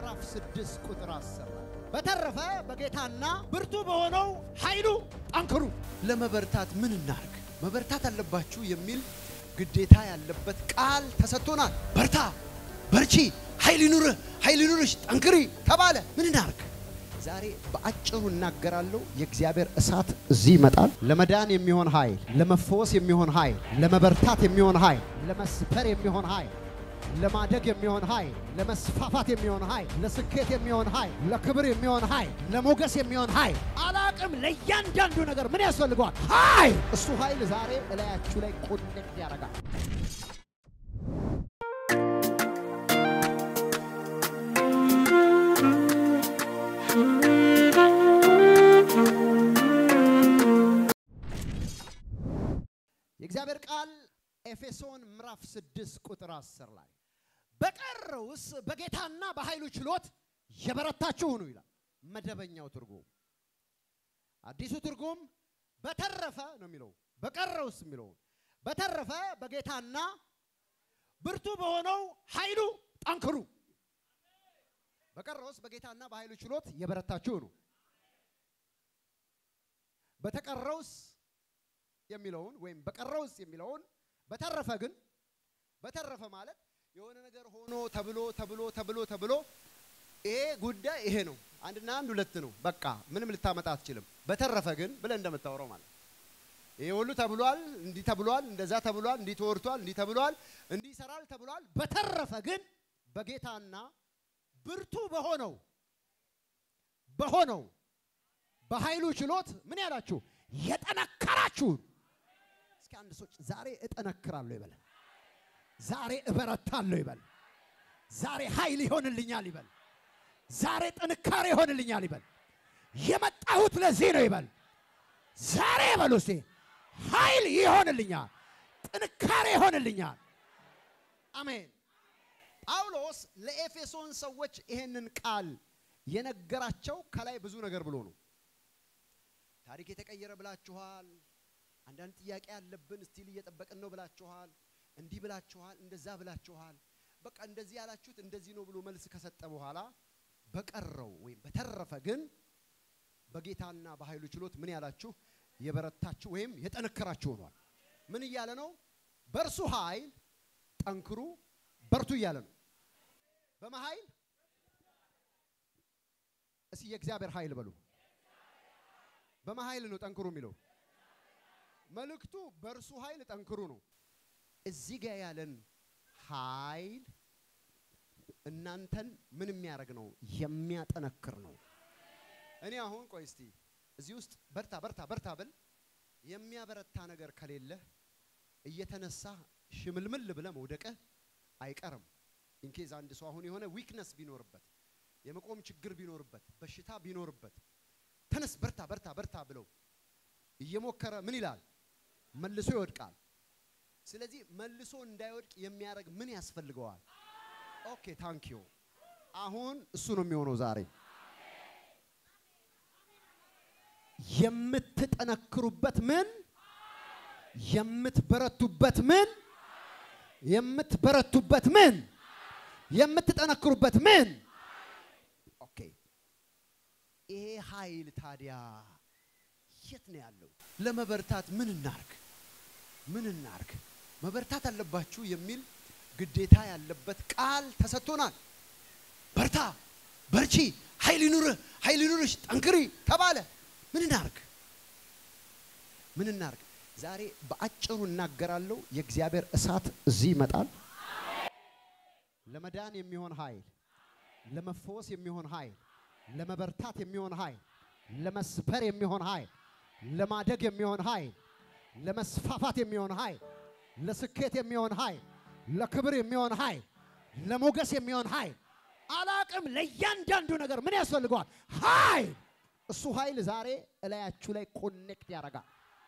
ምዕራፍ 6 ቁጥር 10 በተረፈ በጌታና ብርቱ በሆነው ኃይሉ ጠንክሩ። ለመበርታት ምን እናርግ? መበርታት አለባችሁ የሚል ግዴታ ያለበት ቃል ተሰጥቶናል። በርታ፣ በርቺ፣ ኃይል ይኑርህ፣ ኃይል ይኑርሽ፣ ጠንክሪ ተባለ። ምን እናርግ? ዛሬ በአጭሩ እናገራለሁ። የእግዚአብሔር እሳት እዚህ ይመጣል። ለመዳን የሚሆን ኃይል፣ ለመፈወስ የሚሆን ኃይል፣ ለመበርታት የሚሆን ኃይል፣ ለመስበር የሚሆን ኃይል፣ ለማደግ የሚሆን ኃይል፣ ለመስፋፋት የሚሆን ኃይል፣ ለስኬት የሚሆን ኃይል፣ ለክብር የሚሆን ኃይል፣ ለሞገስ የሚሆን ኃይል፣ አላቅም ለእያንዳንዱ ነገር ምን ያስፈልገዋል? ኃይል። እሱ ኃይል ዛሬ እላያችሁ ላይ ኮኔክት ያደርጋል። የእግዚአብሔር ቃል ኤፌሶን ምዕራፍ 6 ቁጥር 10 ላይ በቀረውስ በጌታና በኃይሉ ችሎት የበረታችሁ ሁኑ ይላል። መደበኛው ትርጉም። አዲሱ ትርጉም በተረፈ ነው የሚለው። በቀረውስ የሚለው በተረፈ በጌታና ብርቱ በሆነው ኃይሉ ጠንክሩ። በቀረውስ በጌታና በኃይሉ ችሎት የበረታችሁ ሁኑ። በተቀረውስ የሚለውን ወይም በቀረውስ የሚለውን በተረፈ ግን በተረፈ ማለት የሆነ ነገር ሆኖ ተብሎ ተብሎ ተብሎ ተብሎ ይሄ ጉዳይ ይሄ ነው፣ አንድና አንድ ሁለት ነው፣ በቃ ምንም ልታመጣ አትችልም። በተረፈ ግን ብለህ እንደምታወራው ማለት ይሄ ሁሉ ተብሏል፣ እንዲህ ተብሏል፣ እንደዛ ተብሏል፣ እንዲህ ተወርቷል፣ እንዲህ ተብሏል፣ እንዲህ ይሰራል ተብሏል። በተረፈ ግን በጌታና ብርቱ በሆነው በሆነው በኃይሉ ችሎት ምን ያላችሁ የጠነከራችሁን እስኪ አንድ ሰዎች ዛሬ እጠነክራለሁ ይበል። ዛሬ እበረታለሁ ይበል። ዛሬ ኃይል ይሆንልኛል ይበል። ዛሬ ጥንካሬ ይሆንልኛል ይበል። የመጣሁት ለዚህ ነው ይበል። ዛሬ በሉ እስቲ ኃይል ይሆንልኛል፣ ጥንካሬ ይሆንልኛል። አሜን። ጳውሎስ ለኤፌሶን ሰዎች ይሄንን ቃል የነገራቸው ከላይ ብዙ ነገር ብሎ ነው። ታሪክ የተቀየረ ብላችኋል። አንዳንድ ጥያቄ ያለብን ስቲል እየጠበቅን ነው ብላችኋል። እንዲህ ብላችኋል፣ እንደዛ ብላችኋል። በቃ እንደዚህ ያላችሁት እንደዚህ ነው ብሎ መልስ ከሰጠ በኋላ በቀረው ወይም በተረፈ ግን በጌታና በኃይሉ ችሎት ምን ያላችሁ የበረታችሁ ወይም የጠነከራችሁ ሆኗል። ምን እያለ ነው? በእርሱ ኃይል ጠንክሩ፣ በርቱ እያለ ነው። በመኃይል እስኪ የእግዚአብሔር ኃይል በሉ። በመኃይል ነው ጠንክሩ የሚለው መልእክቱ በእርሱ ኃይል ጠንክሩ ነው። እዚህ ጋር ያለን ኃይል እናንተን ምን የሚያደርግ ነው? የሚያጠነክር ነው። እኔ አሁን ቆይ እስቲ እዚህ ውስጥ በርታ በርታ በርታ ብል የሚያበረታ ነገር ከሌለ እየተነሳ ሽምልምል ብለ መውደቅህ አይቀርም። ኢንኬዝ አንድ ሰው አሁን የሆነ ዊክነስ ቢኖርበት የመቆም ችግር ቢኖርበት በሽታ ቢኖርበት ተነስ በርታ በርታ በርታ ብለው እየሞከረ ምን ይላል? መልሶ ይወድቃል። ስለዚህ መልሶ እንዳይወድቅ የሚያደርግ ምን ያስፈልገዋል? ኦኬ ታንኪዩ። አሁን እሱ ነው የሚሆነው ዛሬ የምትጠነክሩበት ምን የምትበረቱበት ምን የምትበረቱበት ምን የምትጠነክሩበት ምን ኦኬ ይሄ ኃይል ታዲያ የት ነው ያለው? ለመበርታት ምን እናርግ? ምን እናርግ? መበርታት አለባችሁ የሚል ግዴታ ያለበት ቃል ተሰጥቶናል። በርታ፣ በርቺ፣ ኃይል ይኑርህ፣ ኃይል ይኑርሽ፣ ጠንክሪ ተባለ። ምን እናርግ? ምን እናርግ? ዛሬ በአጭሩ እናገራለሁ። የእግዚአብሔር እሳት እዚህ ይመጣል። ለመዳን የሚሆን ኃይል፣ ለመፈወስ የሚሆን ኃይል፣ ለመበርታት የሚሆን ኃይል፣ ለመስበር የሚሆን ኃይል፣ ለማደግ የሚሆን ኃይል፣ ለመስፋፋት የሚሆን ኃይል፣ ለስኬት የሚሆን ኃይል፣ ለክብር የሚሆን ኃይል፣ ለሞገስ የሚሆን ኃይል፣ አላቅም ለእያንዳንዱ ነገር ምን ያስፈልገዋል? ኃይል። እሱ ኃይል ዛሬ እላያችሁ ላይ ኮኔክት ያደርጋል።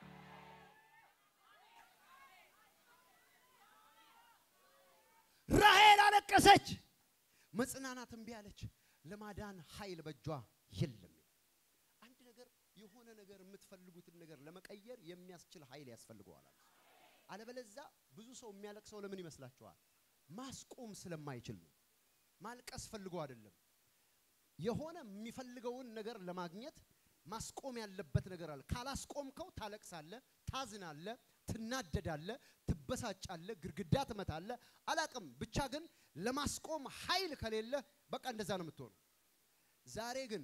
ራሔል አለቀሰች፣ መጽናናት እምቢ አለች። ለማዳን ኃይል በእጇ የለም። አንድ ነገር የሆነ ነገር የምትፈልጉትን ነገር ለመቀየር የሚያስችል ኃይል ያስፈልገዋል። አለበለዛ ብዙ ሰው የሚያለቅሰው ለምን ይመስላችኋል? ማስቆም ስለማይችል ነው። ማልቀስ ፈልጎ አይደለም። የሆነ የሚፈልገውን ነገር ለማግኘት ማስቆም ያለበት ነገር አለ። ካላስቆምከው ታለቅሳለህ፣ ታዝናለህ፣ ትናደዳለህ፣ ትበሳጫለህ፣ ግድግዳ ትመታለህ። አላቅም ብቻ ግን ለማስቆም ኃይል ከሌለ በቃ እንደዛ ነው የምትሆነው። ዛሬ ግን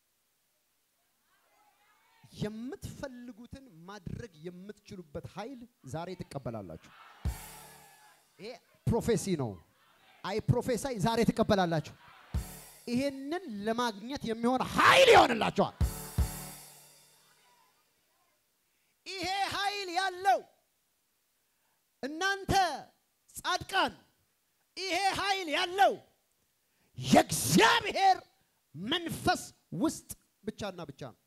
የምትፈልጉትን ማድረግ የምትችሉበት ኃይል ዛሬ ትቀበላላችሁ። ይሄ ፕሮፌሲ ነው። አይ ፕሮፌሳይ ዛሬ ትቀበላላችሁ። ይሄንን ለማግኘት የሚሆን ኃይል ይሆንላችኋል። ይሄ ኃይል ያለው እናንተ ጻድቃን፣ ይሄ ኃይል ያለው የእግዚአብሔር መንፈስ ውስጥ ብቻና ብቻ ነው።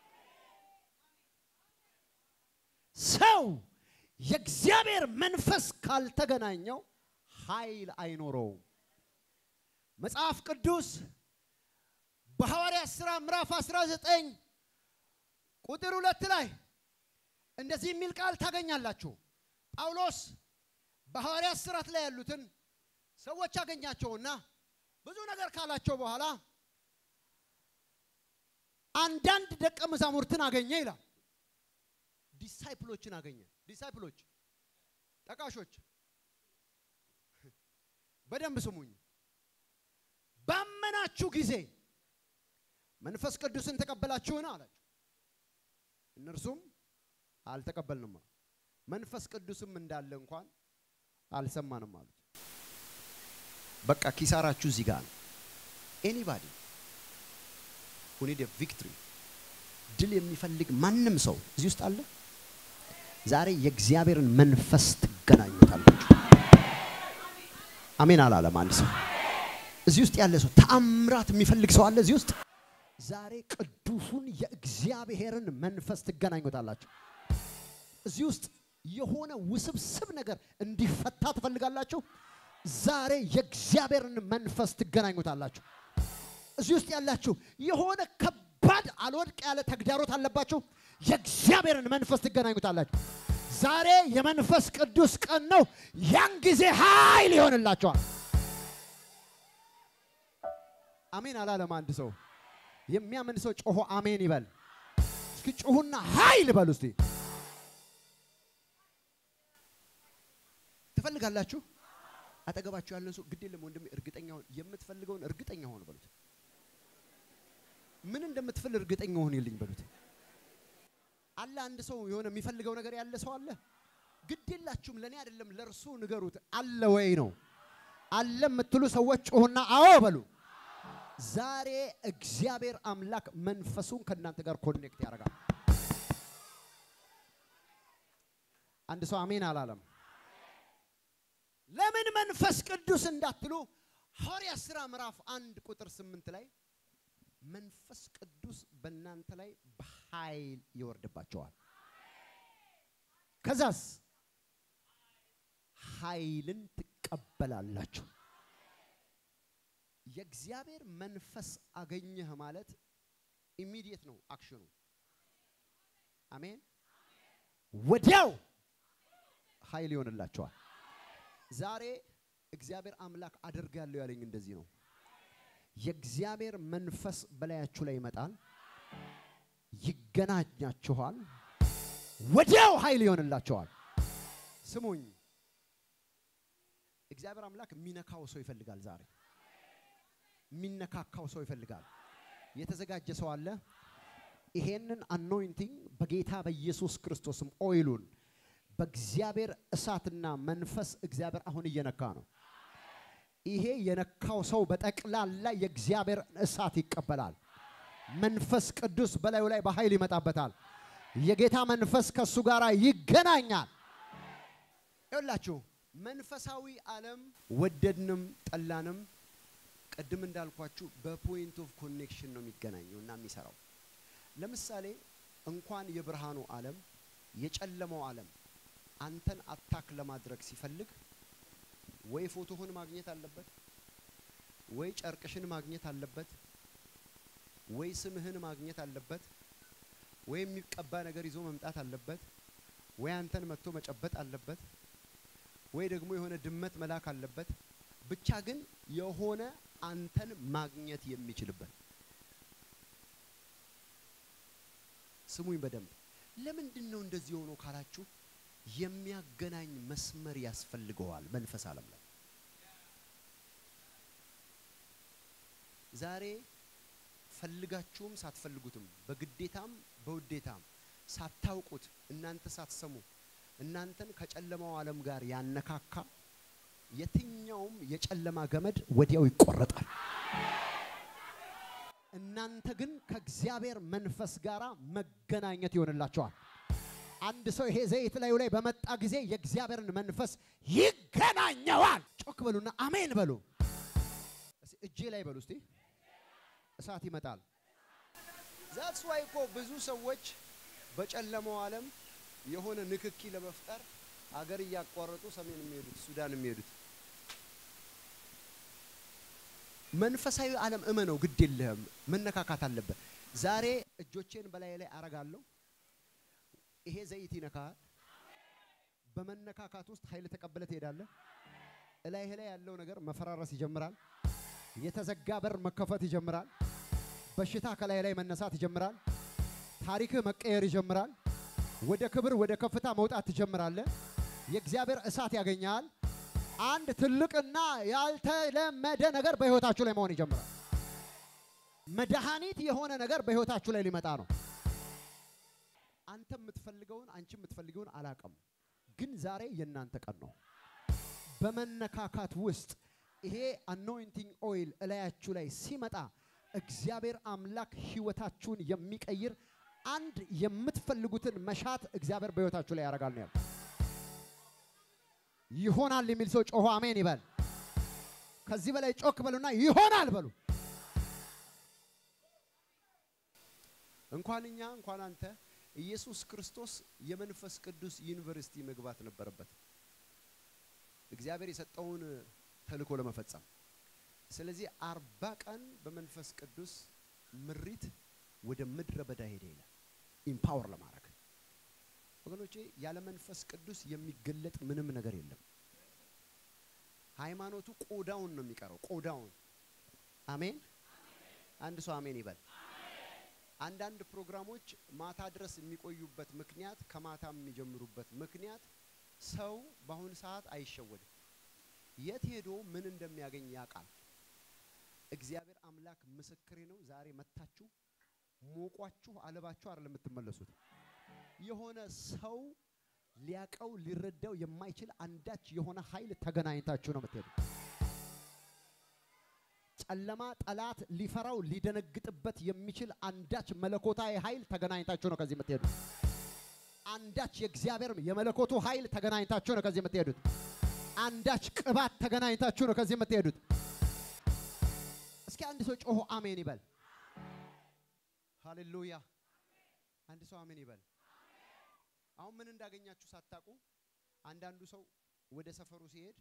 ሰው የእግዚአብሔር መንፈስ ካልተገናኘው ኃይል አይኖረውም። መጽሐፍ ቅዱስ በሐዋርያት ሥራ ምዕራፍ 19 ቁጥር ሁለት ላይ እንደዚህ የሚል ቃል ታገኛላችሁ። ጳውሎስ በሐዋርያት ሥራት ላይ ያሉትን ሰዎች አገኛቸውና ብዙ ነገር ካላቸው በኋላ አንዳንድ ደቀ መዛሙርትን አገኘ ይላል። ዲሳይፕሎችን አገኘ። ዲሳይፕሎች ጠቃሾች፣ በደንብ ስሙኝ። ባመናችሁ ጊዜ መንፈስ ቅዱስን ተቀበላችሁን አላቸው። እነርሱም አልተቀበልንም አሉ። መንፈስ ቅዱስም እንዳለ እንኳን አልሰማንም አሉት። በቃ ኪሳራችሁ እዚህ ጋር ነው። ኤኒባዲ ሁ ኒድ ቪክትሪ ድል የሚፈልግ ማንም ሰው እዚህ ውስጥ አለ። ዛሬ የእግዚአብሔርን መንፈስ ትገናኙታላችሁ። አሜን አላለም አንድ ሰው እዚህ ውስጥ ያለ ሰው ተአምራት የሚፈልግ ሰው አለ እዚህ ውስጥ ዛሬ ቅዱሱን የእግዚአብሔርን መንፈስ ትገናኙታላችሁ። እዚህ ውስጥ የሆነ ውስብስብ ነገር እንዲፈታ ትፈልጋላችሁ። ዛሬ የእግዚአብሔርን መንፈስ ትገናኙታላችሁ። እዚህ ውስጥ ያላችሁ የሆነ ከባድ አልወድቅ ያለ ተግዳሮት አለባችሁ። የእግዚአብሔርን መንፈስ ትገናኙታላችሁ። ዛሬ የመንፈስ ቅዱስ ቀን ነው። ያን ጊዜ ኃይል ይሆንላችኋል። አሜን አላለም አንድ ሰው። የሚያምን ሰው ጮሆ አሜን ይበል። እስኪ ጮሁና ኃይል በሉ እስቲ። ትፈልጋላችሁ? አጠገባችሁ ያለን ሰው ግድ የለም ወንድሜ፣ እርግጠኛ ሁን። የምትፈልገውን እርግጠኛ ሆን በሉት። ምን እንደምትፈልግ እርግጠኛ ሆን ይልኝ በሉት። አለ አንድ ሰው የሆነ የሚፈልገው ነገር ያለ ሰው አለ። ግድ የላችሁም፣ ለእኔ አይደለም ለእርሱ ንገሩት። አለ ወይ ነው አለ የምትሉ ሰዎች ጮሁና አዎ በሉ። ዛሬ እግዚአብሔር አምላክ መንፈሱን ከእናንተ ጋር ኮኔክት ያደርጋል። አንድ ሰው አሜን አላለም። ለምን መንፈስ ቅዱስ እንዳትሉ ሐዋርያት ሥራ ምዕራፍ አንድ ቁጥር ስምንት ላይ መንፈስ ቅዱስ በእናንተ ላይ በኃይል ይወርድባቸዋል። ከዛስ ኃይልን ትቀበላላችሁ። የእግዚአብሔር መንፈስ አገኘህ ማለት ኢሚዲየት ነው አክሽኑ። አሜን። ወዲያው ኃይል ይሆንላቸዋል። ዛሬ እግዚአብሔር አምላክ አደርጋለሁ ያለኝ እንደዚህ ነው። የእግዚአብሔር መንፈስ በላያችሁ ላይ ይመጣል፣ ይገናኛችኋል፣ ወዲያው ኃይል ይሆንላቸዋል። ስሙኝ፣ እግዚአብሔር አምላክ የሚነካው ሰው ይፈልጋል ዛሬ የሚነካካው ሰው ይፈልጋል። የተዘጋጀ ሰው አለ። ይሄንን አኖይንቲንግ በጌታ በኢየሱስ ክርስቶስም ኦይሉን በእግዚአብሔር እሳትና መንፈስ እግዚአብሔር አሁን እየነካ ነው። ይሄ የነካው ሰው በጠቅላላ የእግዚአብሔር እሳት ይቀበላል። መንፈስ ቅዱስ በላዩ ላይ በኃይል ይመጣበታል። የጌታ መንፈስ ከእሱ ጋር ይገናኛል። ይኸውላችሁ መንፈሳዊ ዓለም ወደድንም ጠላንም ቅድም እንዳልኳችሁ በፖይንት ኦፍ ኮኔክሽን ነው የሚገናኘው እና የሚሰራው። ለምሳሌ እንኳን የብርሃኑ ዓለም የጨለማው ዓለም አንተን አታክ ለማድረግ ሲፈልግ ወይ ፎቶህን ማግኘት አለበት፣ ወይ ጨርቅሽን ማግኘት አለበት፣ ወይ ስምህን ማግኘት አለበት፣ ወይ የሚቀባ ነገር ይዞ መምጣት አለበት፣ ወይ አንተን መጥቶ መጨበጥ አለበት፣ ወይ ደግሞ የሆነ ድመት መላክ አለበት። ብቻ ግን የሆነ አንተን ማግኘት የሚችልበት ስሙኝ በደንብ ለምንድን ነው እንደዚህ ሆኖ ካላችሁ የሚያገናኝ መስመር ያስፈልገዋል መንፈስ ዓለም ላይ ዛሬ ፈልጋችሁም ሳትፈልጉትም በግዴታም በውዴታም ሳታውቁት እናንተ ሳትሰሙ እናንተን ከጨለማው ዓለም ጋር ያነካካ የትኛውም የጨለማ ገመድ ወዲያው ይቆረጣል። እናንተ ግን ከእግዚአብሔር መንፈስ ጋር መገናኘት ይሆንላቸዋል። አንድ ሰው ይሄ ዘይት ላዩ ላይ በመጣ ጊዜ የእግዚአብሔርን መንፈስ ይገናኘዋል። ጮክ በሉና አሜን በሉ። እስቲ እጄ ላይ በሉ እስቲ እሳት ይመጣል። ዛትስ ዋይ እኮ ብዙ ሰዎች በጨለማው ዓለም የሆነ ንክኪ ለመፍጠር አገር እያቋረጡ ሰሜን የሚሄዱት ሱዳን የሚሄዱት መንፈሳዊ ዓለም እመነው፣ ግድ የለህም መነካካት አለበት። ዛሬ እጆቼን በላይ ላይ አረጋለሁ። ይሄ ዘይት ይነካል። በመነካካት ውስጥ ኃይል ተቀብለ ትሄዳለህ። እላይህ ላይ ያለው ነገር መፈራረስ ይጀምራል። የተዘጋ በር መከፈት ይጀምራል። በሽታ ከላይ ላይ መነሳት ይጀምራል። ታሪክህ መቀየር ይጀምራል። ወደ ክብር ወደ ከፍታ መውጣት ትጀምራለህ። የእግዚአብሔር እሳት ያገኛል። አንድ ትልቅና ያልተለመደ ነገር በህይወታችሁ ላይ መሆን ይጀምራል። መድኃኒት የሆነ ነገር በህይወታችሁ ላይ ሊመጣ ነው። አንተ የምትፈልገውን አንቺ የምትፈልገውን አላቅም፣ ግን ዛሬ የእናንተ ቀን ነው። በመነካካት ውስጥ ይሄ አኖይንቲንግ ኦይል እላያችሁ ላይ ሲመጣ እግዚአብሔር አምላክ ህይወታችሁን የሚቀይር አንድ የምትፈልጉትን መሻት እግዚአብሔር በህይወታችሁ ላይ ያደርጋል ነው ያለው። ይሆናል የሚል ሰው ጮሆ አሜን ይበል። ከዚህ በላይ ጮክ በሉና ይሆናል በሉ። እንኳን እኛ እንኳን አንተ ኢየሱስ ክርስቶስ የመንፈስ ቅዱስ ዩኒቨርሲቲ መግባት ነበረበት እግዚአብሔር የሰጠውን ተልእኮ ለመፈጸም። ስለዚህ አርባ ቀን በመንፈስ ቅዱስ ምሪት ወደ ምድረ በዳ ሄደ ይላል ኢምፓወር ለማድረግ ወገኖቼ ያለ መንፈስ ቅዱስ የሚገለጥ ምንም ነገር የለም። ሃይማኖቱ ቆዳውን ነው የሚቀረው፣ ቆዳውን። አሜን። አንድ ሰው አሜን ይበል። አንዳንድ ፕሮግራሞች ማታ ድረስ የሚቆዩበት ምክንያት ከማታ የሚጀምሩበት ምክንያት ሰው በአሁኑ ሰዓት አይሸወድም። የት ሄዶ ምን እንደሚያገኝ ያውቃል። እግዚአብሔር አምላክ ምስክሬ ነው። ዛሬ መታችሁ ሞቋችሁ አለባችሁ አይደለም የምትመለሱት የሆነ ሰው ሊያቀው ሊረዳው የማይችል አንዳች የሆነ ኃይል ተገናኝታችሁ ነው የምትሄዱ። ጨለማ ጠላት ሊፈራው ሊደነግጥበት የሚችል አንዳች መለኮታዊ ኃይል ተገናኝታችሁ ነው ከዚህ የምትሄዱት። አንዳች የእግዚአብሔር የመለኮቱ ኃይል ተገናኝታችሁ ነው ከዚህ የምትሄዱት። አንዳች ቅባት ተገናኝታችሁ ነው ከዚህ የምትሄዱት። እስኪ አንድ ሰው ጮሆ አሜን ይበል። ሃሌሉያ! አንድ ሰው አሜን ይበል። አሁን ምን እንዳገኛችሁ ሳታውቁ አንዳንዱ ሰው ወደ ሰፈሩ ሲሄድ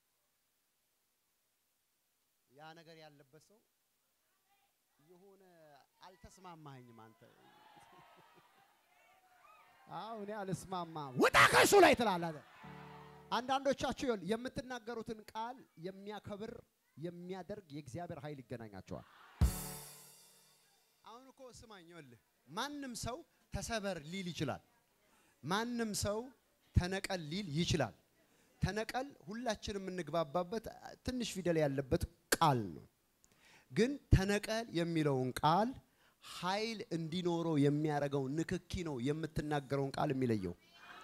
ያ ነገር ያለበት ሰው የሆነ አልተስማማኝም፣ አንተ አዎ እኔ አልስማማም፣ ውጣ ከሱ ላይ ትላለህ። አንዳንዶቻችሁ ይኸውልህ የምትናገሩትን ቃል የሚያከብር የሚያደርግ የእግዚአብሔር ኃይል ይገናኛቸዋል። አሁን እኮ ስማኝ፣ ይኸውልህ ማንም ሰው ተሰበር ሊል ይችላል። ማንም ሰው ተነቀል ሊል ይችላል። ተነቀል ሁላችን የምንግባባበት ትንሽ ፊደል ያለበት ቃል ነው። ግን ተነቀል የሚለውን ቃል ኃይል እንዲኖረው የሚያደርገው ንክኪ ነው የምትናገረውን ቃል የሚለየው።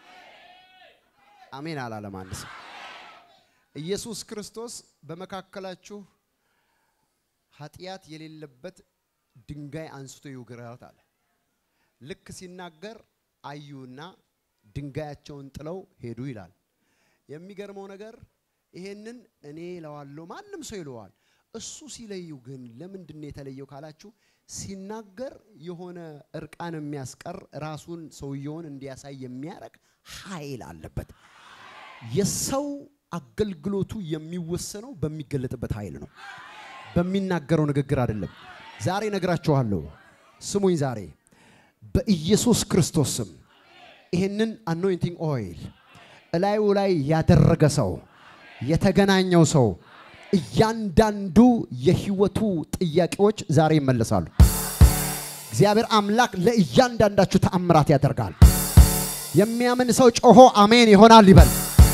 አሜን አላለም አንድ ሰው። ኢየሱስ ክርስቶስ በመካከላችሁ ኃጢአት የሌለበት ድንጋይ አንስቶ ይውገራት አለ። ልክ ሲናገር አዩና ድንጋያቸውን ጥለው ሄዱ ይላል። የሚገርመው ነገር ይሄንን እኔ እለዋለሁ፣ ማንም ሰው ይለዋል። እሱ ሲለዩ ግን ለምንድን ነው የተለየው ካላችሁ፣ ሲናገር የሆነ እርቃን የሚያስቀር ራሱን ሰውየውን እንዲያሳይ የሚያደርግ ኃይል አለበት። የሰው አገልግሎቱ የሚወሰነው በሚገለጥበት ኃይል ነው፣ በሚናገረው ንግግር አይደለም። ዛሬ ነግራችኋለሁ፣ ስሙኝ። ዛሬ በኢየሱስ ክርስቶስ ስም ይህንን አኖይንቲንግ ኦይል እላዩ ላይ ያደረገ ሰው የተገናኘው ሰው እያንዳንዱ የህይወቱ ጥያቄዎች ዛሬ ይመለሳሉ። እግዚአብሔር አምላክ ለእያንዳንዳችሁ ተአምራት ያደርጋል። የሚያምን ሰው ጮሆ አሜን ይሆናል ይበል።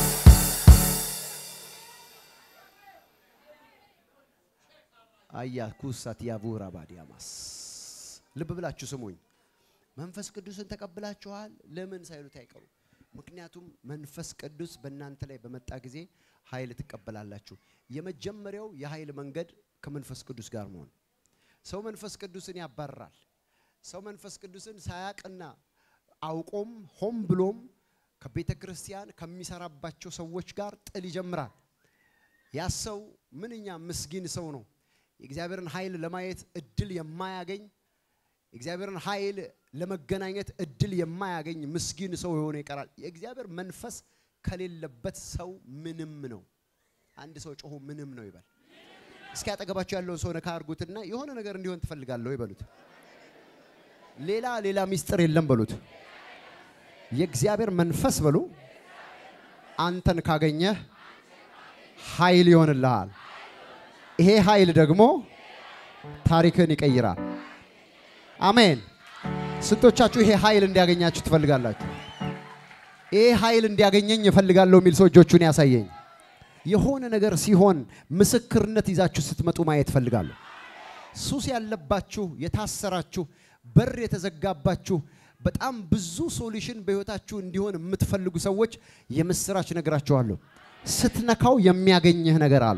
አያ ኩሳት ያቡራ ባዲያማስ ልብ ብላችሁ ስሙኝ። መንፈስ ቅዱስን ተቀብላችኋል ለምን ሳይሉት አይቀሩ። ምክንያቱም መንፈስ ቅዱስ በእናንተ ላይ በመጣ ጊዜ ኃይል ትቀበላላችሁ። የመጀመሪያው የኃይል መንገድ ከመንፈስ ቅዱስ ጋር መሆን። ሰው መንፈስ ቅዱስን ያባርራል። ሰው መንፈስ ቅዱስን ሳያቅና አውቆም ሆም ብሎም ከቤተ ክርስቲያን ከሚሰራባቸው ሰዎች ጋር ጥል ይጀምራል። ያ ሰው ምንኛ ምስጊን ሰው ነው። የእግዚአብሔርን ኃይል ለማየት እድል የማያገኝ የእግዚአብሔርን ኃይል ለመገናኘት እድል የማያገኝ ምስጊን ሰው የሆነ ይቀራል። የእግዚአብሔር መንፈስ ከሌለበት ሰው ምንም ነው። አንድ ሰው ጮሆ ምንም ነው ይበል። እስኪ አጠገባቸው ያለውን ሰው ነካ አድርጉትና የሆነ ነገር እንዲሆን ትፈልጋለሁ ይበሉት። ሌላ ሌላ ሚስጥር የለም በሉት። የእግዚአብሔር መንፈስ በሉ አንተን ካገኘህ ኃይል ይሆንልሃል። ይሄ ኃይል ደግሞ ታሪክን ይቀይራል። አሜን። ስንቶቻችሁ ይሄ ኃይል እንዲያገኛችሁ ትፈልጋላችሁ? ይሄ ኃይል እንዲያገኘኝ እፈልጋለሁ የሚል ሰው እጆቹን ያሳየኝ። የሆነ ነገር ሲሆን ምስክርነት ይዛችሁ ስትመጡ ማየት እፈልጋለሁ። ሱስ ያለባችሁ፣ የታሰራችሁ፣ በር የተዘጋባችሁ በጣም ብዙ ሶሉሽን በህይወታችሁ እንዲሆን የምትፈልጉ ሰዎች የምስራች ነግራችኋለሁ። ስትነካው የሚያገኝህ ነገር አለ።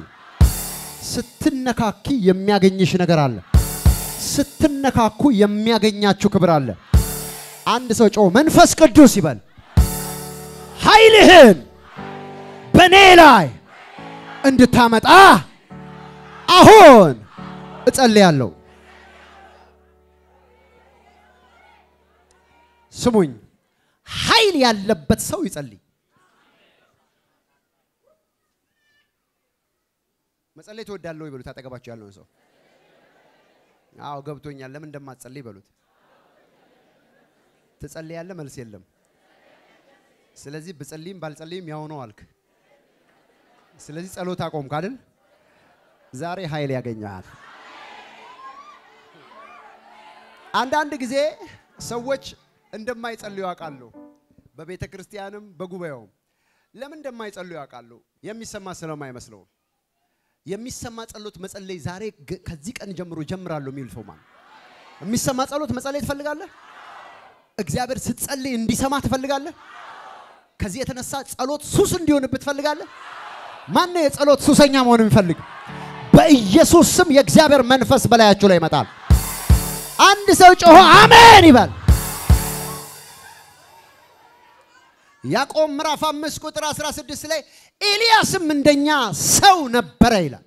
ስትነካኪ የሚያገኝሽ ነገር አለ። ስትነካኩ የሚያገኛችሁ ክብር አለ። አንድ ሰው ጮህ መንፈስ ቅዱስ ይበል። ኃይልህን በእኔ ላይ እንድታመጣ አሁን እጸልያለሁ። ስሙኝ፣ ኃይል ያለበት ሰው ይጸልይ። መጸለይ ትወዳለህ ወይ በሉት። አጠገባቸው ያለውን ሰው አዎ ገብቶኛል። ለምን እንደማትጸልይ በሉት። ትጸልያለህ፣ መልስ የለም። ስለዚህ ብጸልይም ባልጸልይም ያው ነው አልክ። ስለዚህ ጸሎት አቆምክ አይደል? ዛሬ ኃይል ያገኘሃል። አንዳንድ ጊዜ ሰዎች እንደማይጸልዩ ያውቃለሁ። በቤተ ክርስቲያንም በጉባኤውም ለምን እንደማይጸልዩ ያውቃሉ። የሚሰማ ስለማይመስለው የሚሰማ ጸሎት መጸለይ ዛሬ ከዚህ ቀን ጀምሮ ጀምራለሁ የሚል ሰው ማለት የሚሰማ ጸሎት መጸለይ ትፈልጋለህ? እግዚአብሔር ስትጸልይ እንዲሰማ ትፈልጋለህ? ከዚህ የተነሳ ጸሎት ሱስ እንዲሆንብህ ትፈልጋለህ? ማነው የጸሎት ሱሰኛ መሆን የሚፈልግ? በኢየሱስ ስም የእግዚአብሔር መንፈስ በላያችሁ ላይ ይመጣል። አንድ ሰው ጮሆ አሜን ይበል። ያዕቆብ ምዕራፍ አምስት ቁጥር 16 ላይ ኤልያስም እንደኛ ሰው ነበረ ይላል።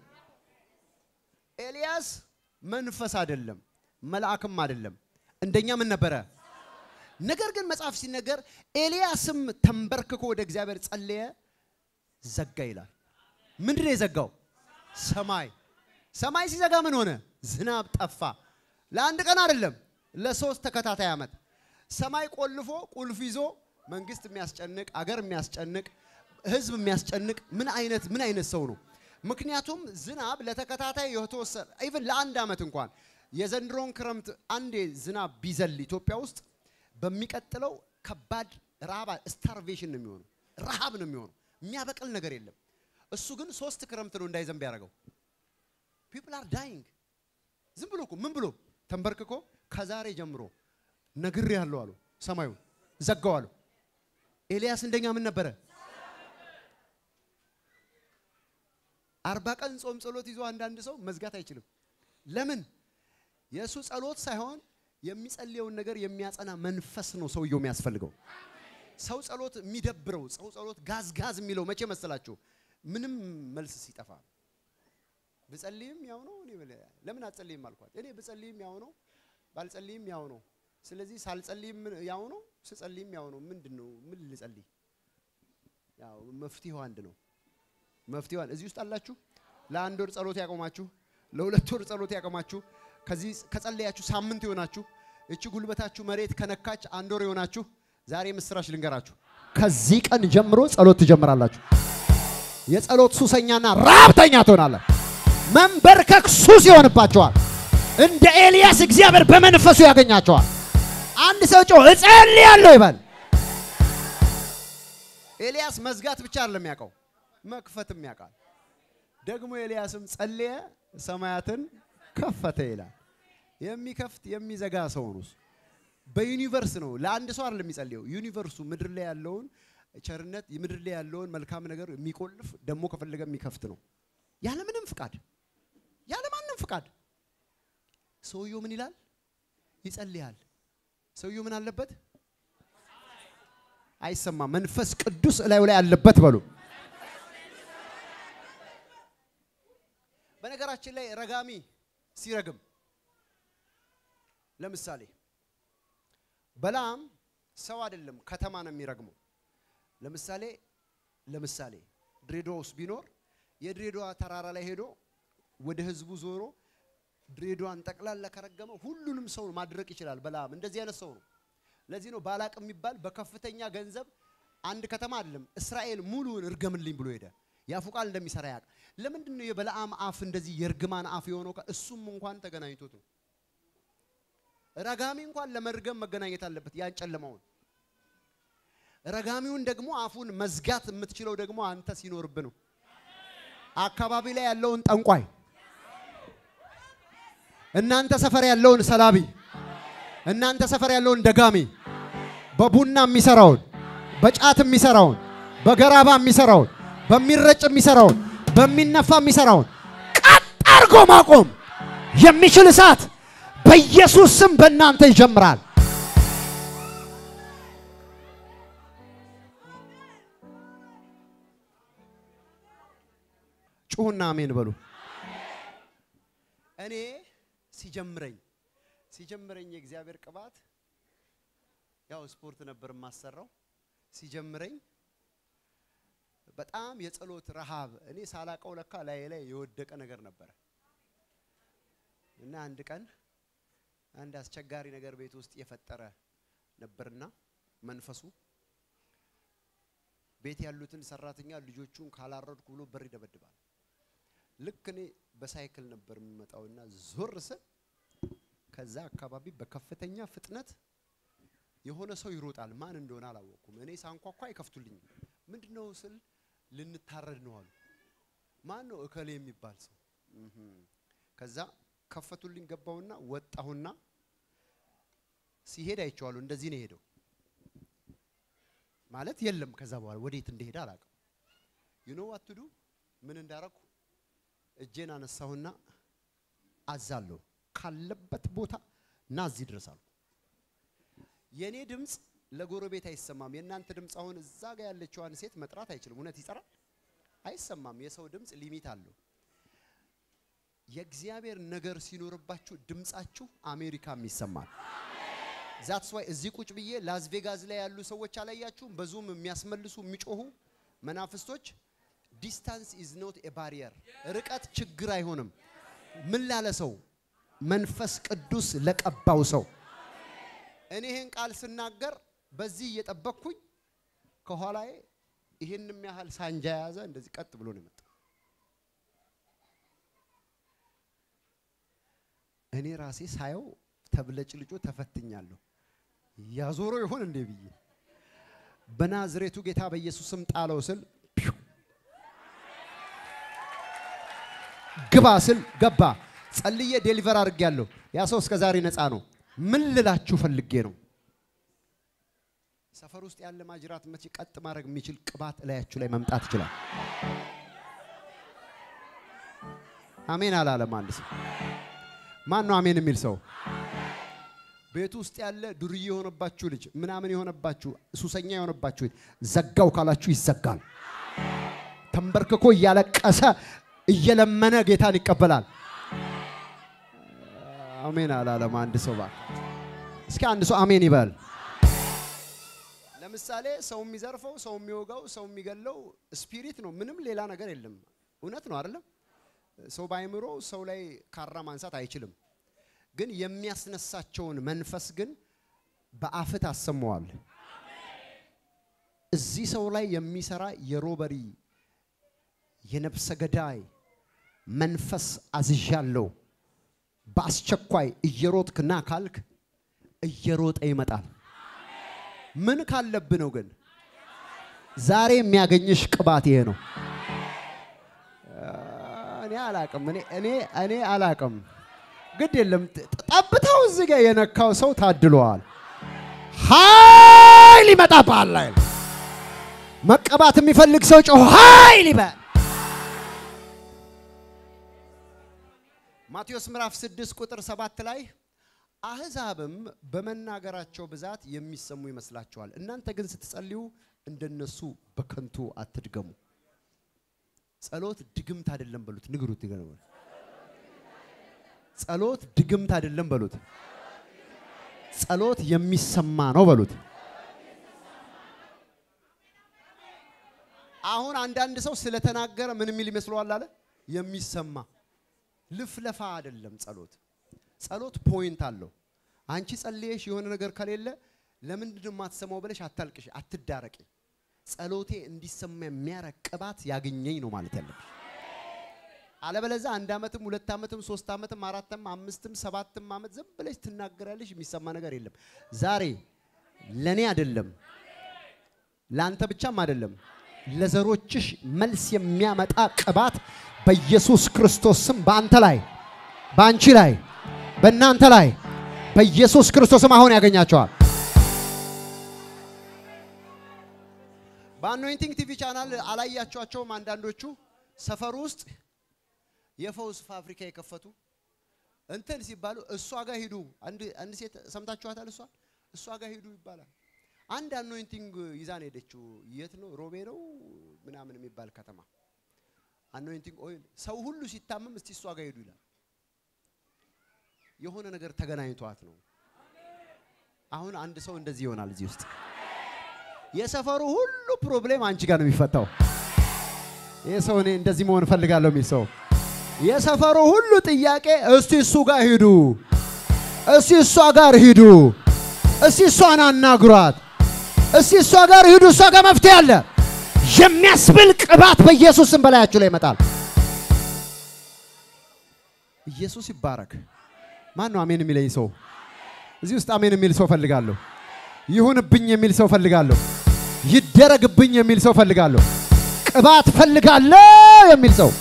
ኤልያስ መንፈስ አይደለም፣ መልአክም አይደለም። እንደኛ ምን ነበረ? ነገር ግን መጽሐፍ ሲነገር ኤልያስም ተንበርክኮ ወደ እግዚአብሔር ጸለየ፣ ዘጋ ይላል። ምንድን ነው የዘጋው? ሰማይ። ሰማይ ሲዘጋ ምን ሆነ? ዝናብ ጠፋ። ለአንድ ቀን አይደለም፣ ለሶስት ተከታታይ ዓመት ሰማይ ቆልፎ ቁልፍ ይዞ መንግስት የሚያስጨንቅ አገር የሚያስጨንቅ ህዝብ የሚያስጨንቅ ምን አይነት ምን አይነት ሰው ነው? ምክንያቱም ዝናብ ለተከታታይ የተወሰነ ኢቭን ለአንድ ዓመት እንኳን የዘንድሮን ክረምት አንዴ ዝናብ ቢዘል ኢትዮጵያ ውስጥ በሚቀጥለው ከባድ ረሃብ ስታርቬሽን ነው የሚሆነው። ረሃብ ነው የሚሆነው። የሚያበቅል ነገር የለም። እሱ ግን ሶስት ክረምት ነው እንዳይዘንብ ያደረገው። ፒፕል አር ዳይንግ። ዝም ብሎ እኮ ምን ብሎ ተንበርክኮ ከዛሬ ጀምሮ ነግሬ ያለው አሉ ሰማዩን ዘጋው አሉ። ኤልያስ እንደኛ ምን ነበረ? አርባ ቀን ጾም ጸሎት ይዞ አንዳንድ ሰው መዝጋት አይችልም። ለምን? የእሱ ጸሎት ሳይሆን የሚጸልየውን ነገር የሚያጸና መንፈስ ነው ሰውየው የሚያስፈልገው። ሰው ጸሎት የሚደብረው ሰው ጸሎት ጋዝ ጋዝ የሚለው መቼ መሰላችሁ? ምንም መልስ ሲጠፋ ብጸልይም ያው ነው። እኔ ለምን አትጸልይም አልኳት። እኔ ብጸልይም ያው ነው፣ ባልጸልይም ያው ነው። ስለዚህ ሳልጸልይም ያው ነው፣ ስጸልይም ያው ነው። ምንድን ነው ምን ልጸልይ? ያው መፍትሄው አንድ ነው። መፍትሄው እዚህ ውስጥ አላችሁ። ለአንድ ወር ጸሎት ያቆማችሁ፣ ለሁለት ወር ጸሎት ያቆማችሁ፣ ከዚህ ከጸለያችሁ ሳምንት የሆናችሁ፣ እቺ ጉልበታችሁ መሬት ከነካች አንድ ወር የሆናችሁ፣ ዛሬ ምስራች ልንገራችሁ። ከዚህ ቀን ጀምሮ ጸሎት ትጀምራላችሁ። የጸሎት ሱሰኛና ራብተኛ ትሆናለህ። መንበርከክ ሱስ ይሆንባቸዋል። እንደ ኤልያስ እግዚአብሔር በመንፈሱ ያገኛቸዋል። አንድ ሰው ጮህ እጸልያለሁ ይበል። ኤልያስ መዝጋት ብቻ አይደለም ያውቀው መክፈትም ያውቃል። ደግሞ ኤልያስም ጸለየ፣ ሰማያትን ከፈተ ይላል። የሚከፍት የሚዘጋ ሰው ነው። በዩኒቨርስ ነው። ለአንድ ሰው አይደለም የሚጸልየው። ዩኒቨርሱ ምድር ላይ ያለውን ቸርነት፣ ምድር ላይ ያለውን መልካም ነገር የሚቆልፍ ደግሞ ከፈለገ የሚከፍት ነው። ያለ ምንም ፍቃድ፣ ያለ ማንም ፍቃድ ሰውየው ምን ይላል? ይጸልያል። ሰውየው ምን አለበት? አይሰማም። መንፈስ ቅዱስ እላዩ ላይ አለበት በሉ። በነገራችን ላይ ረጋሚ ሲረግም ለምሳሌ በላም ሰው አይደለም ከተማ ነው የሚረግመው። ለምሳሌ ለምሳሌ ድሬዳዋ ውስጥ ቢኖር የድሬዳዋ ተራራ ላይ ሄዶ ወደ ህዝቡ ዞሮ ድሬዳዋን ጠቅላላ ከረገመ ሁሉንም ሰው ማድረቅ ይችላል። በላም እንደዚህ አይነት ሰው ነው። ለዚህ ነው ባላቅ የሚባል በከፍተኛ ገንዘብ አንድ ከተማ አይደለም እስራኤል ሙሉውን እርገምልኝ ብሎ ሄደ። ያፉ ቃል እንደሚሰራ ያውቅ። ለምንድን ነው የበለዓም አፍ እንደዚህ የእርግማን አፍ የሆነው? እሱም እንኳን ተገናኝቶት ነው። ረጋሚ እንኳን ለመርገም መገናኘት አለበት ያን ጨለማውን። ረጋሚውን ደግሞ አፉን መዝጋት የምትችለው ደግሞ አንተ ሲኖርብ ነው። አካባቢ ላይ ያለውን ጠንቋይ፣ እናንተ ሰፈር ያለውን ሰላቢ፣ እናንተ ሰፈር ያለውን ደጋሚ፣ በቡና የሚሰራውን፣ በጫት የሚሰራውን፣ በገራባ የሚሰራውን፣ በሚረጭ የሚሰራውን፣ በሚነፋ የሚሰራውን ቀጥ አድርጎ ማቆም የሚችል እሳት በኢየሱስ ስም በእናንተ ይጀምራል። ጩሁና አሜን በሉ። እኔ ሲጀምረኝ ሲጀምረኝ የእግዚአብሔር ቅባት ያው ስፖርት ነበር የማሰራው። ሲጀምረኝ በጣም የጸሎት ረሃብ እኔ ሳላቀው ለካ ላይ ላይ የወደቀ ነገር ነበረ እና አንድ ቀን አንድ አስቸጋሪ ነገር ቤት ውስጥ የፈጠረ ነበርና መንፈሱ ቤት ያሉትን ሰራተኛ ልጆቹን ካላረድኩ ብሎ በር ይደበድባል። ልክ እኔ በሳይክል ነበር የምመጣውና ዞር ስል ከዛ አካባቢ በከፍተኛ ፍጥነት የሆነ ሰው ይሮጣል። ማን እንደሆነ አላወቅኩም። እኔ ሳንኳኳ አይከፍቱልኝም። ምንድን ነው ስል ልንታረድ ነው አሉ። ማን ነው? እከሌ የሚባል ሰው። ከዛ ከፈቱልኝ። ገባውና ወጣሁና ሲሄድ አይቼዋለሁ። እንደዚህ ነው የሄደው ማለት የለም። ከዛ በኋላ ወዴት እንደሄደ አላውቅም። ዩ ኖ ዋት ቱ ዱ ምን እንዳረኩ እጄን አነሳሁና አዛለሁ ካለበት ቦታ ና እዚህ ድረስ አልኩ። የኔ ድምፅ ለጎረቤት አይሰማም። የእናንተ ድምፅ አሁን እዛ ጋር ያለችዋን ሴት መጥራት አይችልም። እውነት ይጠራል? አይሰማም። የሰው ድምፅ ሊሚት አለው። የእግዚአብሔር ነገር ሲኖርባችሁ ድምፃችሁ አሜሪካም ይሰማል። ዛትስ ዋይ እዚህ ቁጭ ብዬ ላስ ቬጋስ ላይ ያሉ ሰዎች አላያችሁም? በዙም የሚያስመልሱ የሚጮሁ መናፍስቶች ዲስታንስ ኢዝ ኖት ኤ ባሪየር፣ ርቀት ችግር አይሆንም። ምን ላለ ሰው? መንፈስ ቅዱስ ለቀባው ሰው። እኔ ይህን ቃል ስናገር በዚህ እየጠበቅኩኝ ከኋላዬ ይህንም ያህል ሳንጃ የያዘ እንደዚህ ቀጥ ብሎ ነው የመጣው። እኔ ራሴ ሳየው ተብለጭልጮ ተፈትኛለሁ። ያዞሮ ይሆን እንዴ ብዬ በናዝሬቱ ጌታ በኢየሱስም ጣለው ስል ግባ ስል ገባ። ጸልዬ ዴሊቨር አድርጌያለሁ። ያ ሰው እስከ ዛሬ ነፃ ነው። ምን ልላችሁ ፈልጌ ነው? ሰፈር ውስጥ ያለ ማጅራት መቼ ቀጥ ማድረግ የሚችል ቅባት እላያችሁ ላይ መምጣት ይችላል። አሜን አላለም አንድ ሰው። ማን ነው አሜን የሚል ሰው? ቤቱ ውስጥ ያለ ዱርዬ የሆነባችሁ ልጅ ምናምን የሆነባችሁ ሱሰኛ የሆነባችሁ ዘጋው ካላችሁ ይዘጋል። ተንበርክኮ እያለቀሰ እየለመነ ጌታን ይቀበላል። አሜን አላለም አንድ ሰው። እባክህ እስኪ አንድ ሰው አሜን ይበል። ለምሳሌ ሰው የሚዘርፈው፣ ሰው የሚወጋው፣ ሰው የሚገለው ስፒሪት ነው። ምንም ሌላ ነገር የለም። እውነት ነው አይደለም? ሰው በአይምሮ ሰው ላይ ካራ ማንሳት አይችልም። ግን የሚያስነሳቸውን መንፈስ ግን በአፍት አሰማዋል። እዚህ ሰው ላይ የሚሰራ የሮበሪ የነፍሰ ገዳይ መንፈስ አዝዣለሁ። በአስቸኳይ እየሮጥክ ና ካልክ እየሮጠ ይመጣል። ምን ካለብ ነው ግን ዛሬ የሚያገኝሽ ቅባት ይሄ ነው። እኔ አላቅም እኔ እኔ እኔ አላቅም። ግድ የለም ጠብታው እዚህ ጋር የነካው ሰው ታድሏል። ኃይል ይመጣብሃል። ኃይል መቀባት የሚፈልግ ሰው ጮህ ኃይል ይበል። ማቴዎስ ምዕራፍ 6 ቁጥር 7 ላይ አሕዛብም በመናገራቸው ብዛት የሚሰሙ ይመስላችኋል፣ እናንተ ግን ስትጸልዩ እንደነሱ በከንቱ አትድገሙ። ጸሎት ድግምት አይደለም በሉት፣ ንግሩት። ጸሎት ድግምት አይደለም በሉት፣ ጸሎት የሚሰማ ነው በሉት። አሁን አንዳንድ ሰው ስለተናገረ ምን የሚል ይመስለዋል አለ የሚሰማ ልፍለፋ አይደለም ጸሎት። ጸሎት ፖይንት አለው። አንቺ ጸልየሽ የሆነ ነገር ከሌለ ለምንድን ነው የማትሰማው ብለሽ አታልቅሽ፣ አትዳረቂ። ጸሎቴ እንዲሰማ የሚያረግ ቅባት ያገኘኝ ነው ማለት ያለብሽ። አለበለዚያ አንድ ዓመትም ሁለት ዓመትም ሶስት ዓመትም አራትም አምስትም ሰባትም ዓመት ዝም ብለሽ ትናገራለሽ፣ የሚሰማ ነገር የለም። ዛሬ ለኔ አይደለም ለአንተ ብቻም አይደለም ለዘሮችሽ መልስ የሚያመጣ ቅባት በኢየሱስ ክርስቶስ ስም በአንተ ላይ በአንቺ ላይ በእናንተ ላይ በኢየሱስ ክርስቶስ ስም አሁን ያገኛቸዋል። በአኖይንቲንግ ቲቪ ቻናል አላያቸዋቸውም። አንዳንዶቹ ሰፈር ውስጥ የፈውስ ፋብሪካ የከፈቱ እንትን ሲባሉ እሷ ጋር ሂዱ። አንድ አንድ ሴት ሰምታችኋታል። እሷ እሷ ጋር ሂዱ ይባላል። አንድ አኖይንቲንግ ይዛን ሄደችው። የት ነው? ሮቤ ነው ምናምን የሚባል ከተማ አኖይንቲንግ ኦይል። ሰው ሁሉ ሲታመም እስቲ እሷ ጋር ሄዱ ይላል። የሆነ ነገር ተገናኝቷት ነው። አሁን አንድ ሰው እንደዚህ ይሆናል እዚህ ውስጥ የሰፈሩ ሁሉ ፕሮብሌም አንቺ ጋር ነው የሚፈታው። ይህ ሰው እኔ እንደዚህ መሆን እፈልጋለሁ የሚል ሰው የሰፈሩ ሁሉ ጥያቄ እስቲ እሱ ጋር ሂዱ፣ እስቲ እሷ ጋር ሂዱ፣ እስቲ እሷን አናግሯት፣ እስቲ እሷ ጋር ሂዱ፣ እሷ ጋር መፍትሄ አለ የሚያስብል ቅባት በኢየሱስ ስም በላያችሁ ላይ ይመጣል። ኢየሱስ ይባረክ። ማን ነው አሜን የሚለኝ ሰው? እዚህ ውስጥ አሜን የሚል ሰው ፈልጋለሁ። ይሁንብኝ የሚል ሰው ፈልጋለሁ። ይደረግብኝ የሚል ሰው ፈልጋለሁ። ቅባት ፈልጋለሁ የሚል ሰው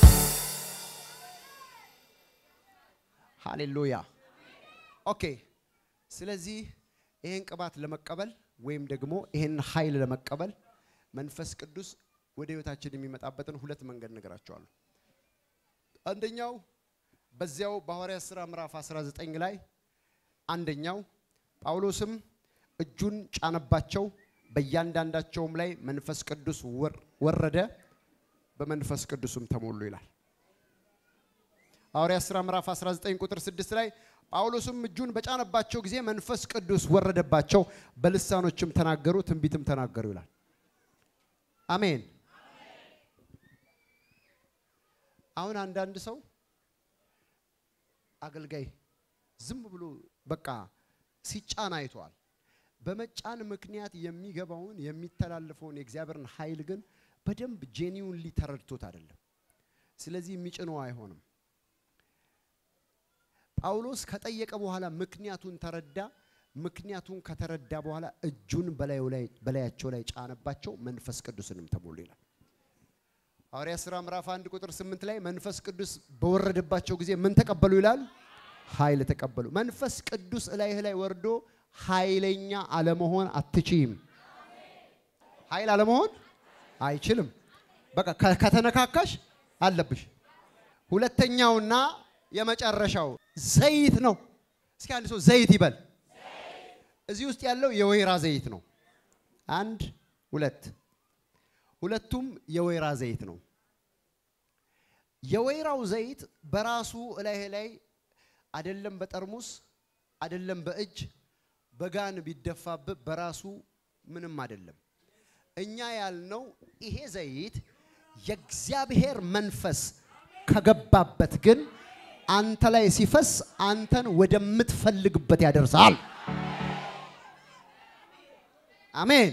ሃሌሉያ። ኦኬ። ስለዚህ ይሄን ቅባት ለመቀበል ወይም ደግሞ ይሄን ኃይል ለመቀበል መንፈስ ቅዱስ ወደ ህይወታችን የሚመጣበትን ሁለት መንገድ ነገራቸዋለሁ። አንደኛው በዚያው በሐዋርያት ሥራ ምዕራፍ 19 ላይ አንደኛው ጳውሎስም እጁን ጫነባቸው፣ በእያንዳንዳቸውም ላይ መንፈስ ቅዱስ ወረደ፣ በመንፈስ ቅዱስም ተሞሉ ይላል። ሐዋርያት ሥራ ምዕራፍ 19 ቁጥር 6 ላይ ጳውሎስም እጁን በጫነባቸው ጊዜ መንፈስ ቅዱስ ወረደባቸው፣ በልሳኖችም ተናገሩ፣ ትንቢትም ተናገሩ ይላል። አሜን። አሁን አንዳንድ ሰው አገልጋይ ዝም ብሎ በቃ ሲጫን አይተዋል። በመጫን ምክንያት የሚገባውን የሚተላለፈውን የእግዚአብሔርን ኃይል ግን በደንብ ጄኒውንሊ ተረድቶት አይደለም። ስለዚህ የሚጭነው አይሆንም። ጳውሎስ ከጠየቀ በኋላ ምክንያቱን ተረዳ። ምክንያቱን ከተረዳ በኋላ እጁን በላያቸው ላይ ጫነባቸው፣ መንፈስ ቅዱስንም ተሞሉ ይላል። ሐዋርያት ሥራ ምዕራፍ አንድ ቁጥር ስምንት ላይ መንፈስ ቅዱስ በወረደባቸው ጊዜ ምን ተቀበሉ ይላል? ኃይል ተቀበሉ። መንፈስ ቅዱስ እላይህ ላይ ወርዶ ኃይለኛ አለመሆን አትችይም። ኃይል አለመሆን አይችልም። በቃ ከተነካካሽ አለብሽ። ሁለተኛውና የመጨረሻው ዘይት ነው። እስኪ አንድ ሰው ዘይት ይበል። እዚህ ውስጥ ያለው የወይራ ዘይት ነው። አንድ ሁለት፣ ሁለቱም የወይራ ዘይት ነው። የወይራው ዘይት በራሱ እላይ ላይ አይደለም በጠርሙስ አይደለም በእጅ በጋን ቢደፋብህ በራሱ ምንም አይደለም። እኛ ያልነው ይሄ ዘይት የእግዚአብሔር መንፈስ ከገባበት ግን አንተ ላይ ሲፈስ አንተን ወደምትፈልግበት ያደርሳል። አሜን።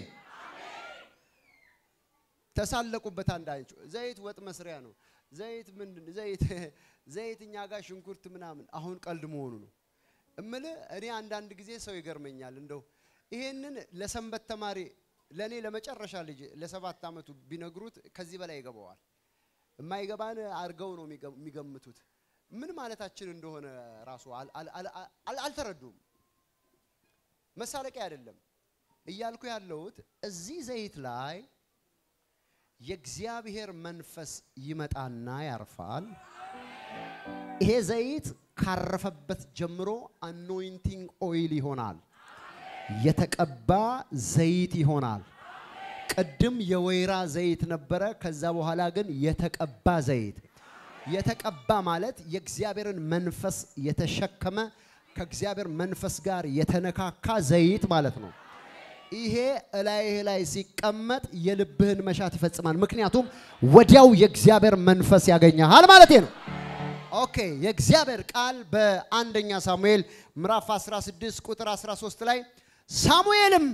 ተሳለቁበት። አንዳንቹ ዘይት ወጥ መስሪያ ነው። ዘይት ምንድን ዘይት ዘይት እኛ ጋር ሽንኩርት ምናምን አሁን ቀልድ መሆኑ ነው እምልህ። እኔ አንዳንድ ጊዜ ሰው ይገርመኛል። እንደው ይሄንን ለሰንበት ተማሪ ለእኔ ለመጨረሻ ልጅ ለሰባት ዓመቱ ቢነግሩት ከዚህ በላይ ይገባዋል። የማይገባን አድርገው ነው የሚገ- የሚገምቱት። ምን ማለታችን እንደሆነ ራሱ አል- አል- አል- አል- አልተረዱም። መሳለቂያ አይደለም እያልኩ ያለሁት እዚህ ዘይት ላይ የእግዚአብሔር መንፈስ ይመጣና ያርፋል። ይሄ ዘይት ካረፈበት ጀምሮ አኖይንቲንግ ኦይል ይሆናል፣ የተቀባ ዘይት ይሆናል። ቅድም የወይራ ዘይት ነበረ። ከዛ በኋላ ግን የተቀባ ዘይት። የተቀባ ማለት የእግዚአብሔርን መንፈስ የተሸከመ ከእግዚአብሔር መንፈስ ጋር የተነካካ ዘይት ማለት ነው። ይሄ እላይህ ላይ ሲቀመጥ የልብህን መሻት ይፈጽማል። ምክንያቱም ወዲያው የእግዚአብሔር መንፈስ ያገኘሃል ማለት ነው። ኦኬ የእግዚአብሔር ቃል በአንደኛ ሳሙኤል ምዕራፍ 16 ቁጥር 13 ላይ ሳሙኤልም